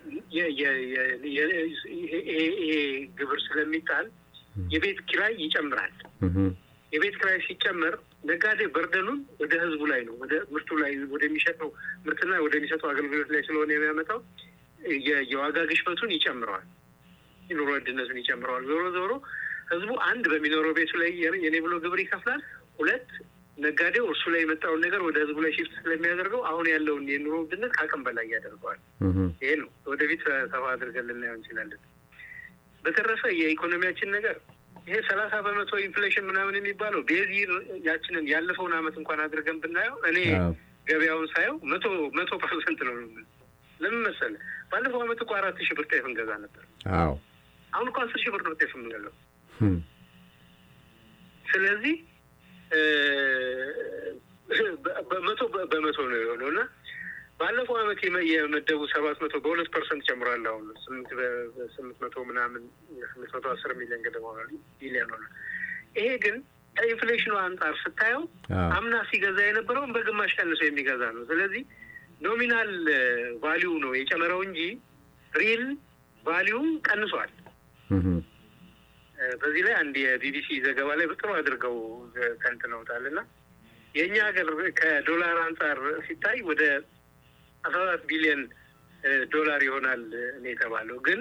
ይሄ ግብር ስለሚጣል የቤት ኪራይ ይጨምራል። የቤት ኪራይ ሲጨመር ነጋዴ በርደኑን ወደ ህዝቡ ላይ ነው፣ ወደ ምርቱ ላይ ወደሚሸጠው ምርትና ወደሚሰጠው አገልግሎት ላይ ስለሆነ የሚያመጣው የዋጋ ግሽበቱን ይጨምረዋል፣ የኑሮ ውድነቱን ይጨምረዋል። ዞሮ ዞሮ ህዝቡ አንድ በሚኖረው ቤቱ ላይ የኔ ብሎ ግብር ይከፍላል። ሁለት ነጋዴው እርሱ ላይ የመጣውን ነገር ወደ ህዝቡ ላይ ሽፍት ስለሚያደርገው አሁን ያለውን የኑሮ ውድነት ከአቅም በላይ ያደርገዋል። ይሄ ነው ወደፊት ሰፋ አድርገን ልናየው እንችላለን። በተረፈ የኢኮኖሚያችን ነገር ይሄ ሰላሳ በመቶ ኢንፍሌሽን ምናምን የሚባለው ቤዚህ ያችንን ያለፈውን አመት እንኳን አድርገን ብናየው እኔ ገበያውን ሳየው መቶ መቶ ፐርሰንት ነው። ለምን መሰለህ? ባለፈው አመት እኮ አራት ሺህ ብር ጤፍ እንገዛ ነበር። አዎ አሁን እኮ አስር ሺህ ብር ነው ጤፍ የምንገዛው። ስለዚህ በመቶ በመቶ ነው የሆነው እና ባለፈው አመት የመደቡ ሰባት መቶ በሁለት ፐርሰንት ጨምሯል። አሁን ስምንት ስምንት መቶ ምናምን ስምንት መቶ አስር ሚሊዮን ገደማ ሆኗል ቢሊዮን ሆኗል። ይሄ ግን ከኢንፍሌሽኑ አንጻር ስታየው አምና ሲገዛ የነበረውን በግማሽ ቀንሶ የሚገዛ ነው። ስለዚህ ኖሚናል ቫሊዩ ነው የጨመረው እንጂ ሪል ቫሊዩ ቀንሷል። በዚህ ላይ አንድ የቢቢሲ ዘገባ ላይ ጥሩ አድርገው ተንትነውታል እና የእኛ ሀገር ከዶላር አንጻር ሲታይ ወደ አስራ አራት ቢሊዮን ዶላር ይሆናል ነው የተባለው። ግን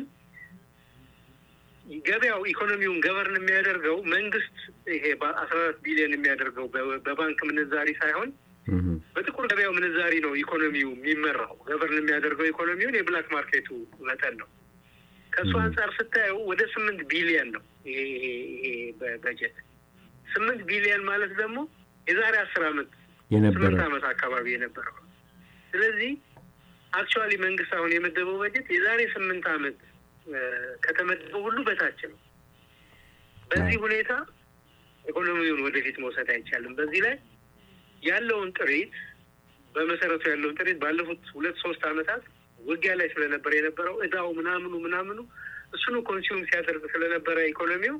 ገበያው ኢኮኖሚውን ገበርን የሚያደርገው መንግስት ይሄ በአስራ አራት ቢሊዮን የሚያደርገው በባንክ ምንዛሪ ሳይሆን በጥቁር ገበያው ምንዛሪ ነው ኢኮኖሚው የሚመራው። ገበርን የሚያደርገው ኢኮኖሚውን የብላክ ማርኬቱ መጠን ነው። ከእሱ አንጻር ስታየው ወደ ስምንት ቢሊዮን ነው ይሄ ይሄ በጀት ስምንት ቢሊዮን ማለት ደግሞ የዛሬ አስር አመት ስምንት አመት አካባቢ የነበረው ስለዚህ አክቹዋሊ መንግስት አሁን የመደበው በጀት የዛሬ ስምንት አመት ከተመደበው ሁሉ በታች ነው። በዚህ ሁኔታ ኢኮኖሚውን ወደፊት መውሰድ አይቻልም። በዚህ ላይ ያለውን ጥሪት በመሰረቱ ያለውን ጥሪት ባለፉት ሁለት ሶስት አመታት ውጊያ ላይ ስለነበረ የነበረው እዳው ምናምኑ ምናምኑ እሱኑ ኮንሱም ሲያደርግ ስለነበረ ኢኮኖሚው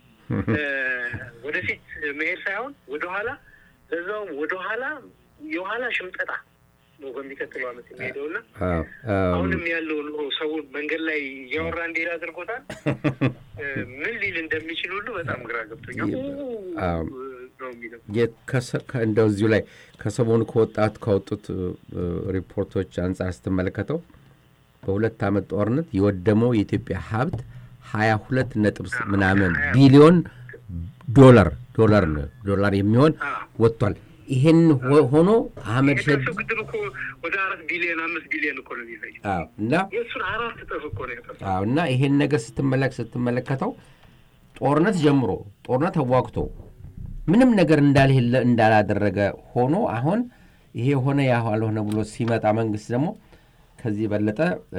ወደፊት መሄድ ሳይሆን ወደኋላ ለዛውም ወደኋላ የኋላ ሽምጠጣ ነው በሚቀጥለው አመት የሚሄደው እና አሁንም ያለው ኑሮ ሰውን መንገድ ላይ እያወራ እንዲሄድ አድርጎታል። ምን ሊል እንደሚችል ሁሉ በጣም ግራ ገብቶኛል ነው የሚለው። እንደው እዚሁ ላይ ከሰሞኑ ከወጣት ካወጡት ሪፖርቶች አንጻር ስትመለከተው በሁለት ዓመት ጦርነት የወደመው የኢትዮጵያ ሀብት ሀያ ሁለት ነጥብ ምናምን ቢሊዮን ዶላር ዶላር ዶላር የሚሆን ወጥቷል። ይሄን ሆኖ አህመድ ሸድ ግድብ እኮ ወደ አራት ቢሊዮን አምስት ቢሊዮን እኮ ነው የሚፈጅ እና የእሱን አራት እጥፍ እኮ ነው የጠፋ እና ይሄን ነገር ስትመለክ ስትመለከተው ጦርነት ጀምሮ ጦርነት ተዋግቶ ምንም ነገር እንዳልሄለ እንዳላደረገ ሆኖ አሁን ይሄ ሆነ ያ አልሆነ ብሎ ሲመጣ መንግስት ደግሞ ከዚህ የበለጠ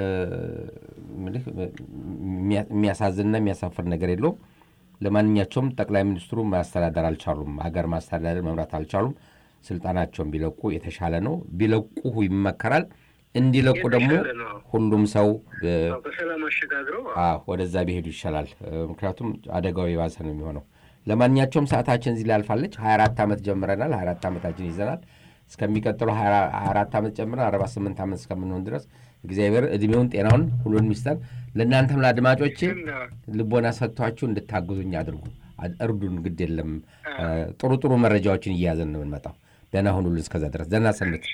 የሚያሳዝንና የሚያሳፍር ነገር የለውም። ለማንኛቸውም ጠቅላይ ሚኒስትሩ ማስተዳደር አልቻሉም። ሀገር ማስተዳደር መምራት አልቻሉም። ስልጣናቸውን ቢለቁ የተሻለ ነው። ቢለቁ ይመከራል። እንዲለቁ ደግሞ ሁሉም ሰው በሰላም አሸጋግረው ወደዛ ቢሄዱ ይሻላል። ምክንያቱም አደጋው የባሰ ነው የሚሆነው። ለማንኛቸውም ሰዓታችን እዚህ ላይ አልፋለች። 24 ዓመት ጀምረናል። 24 ዓመታችን ይዘናል። እስከሚቀጥለው 24 ዓመት ጨምረን 48 ዓመት እስከምንሆን ድረስ እግዚአብሔር እድሜውን ጤናውን ሁሉን ሚስጠን። ለእናንተም ለአድማጮቼ ልቦና ሰጥቷችሁ እንድታግዙኝ አድርጉ፣ እርዱን። ግድ የለም ጥሩ ጥሩ መረጃዎችን እያያዘን ነው የምንመጣው። ደህና ሁኑልን። እስከዛ ድረስ ደህና ሰንብት።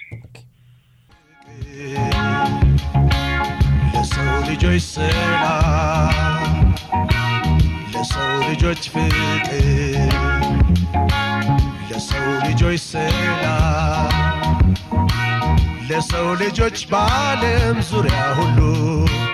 ለሰው ልጆች ሰላም፣ ለሰው ልጆች ፍቅር፣ ለሰው ልጆች ሰላም፣ ለሰው ልጆች በዓለም ዙሪያ ሁሉ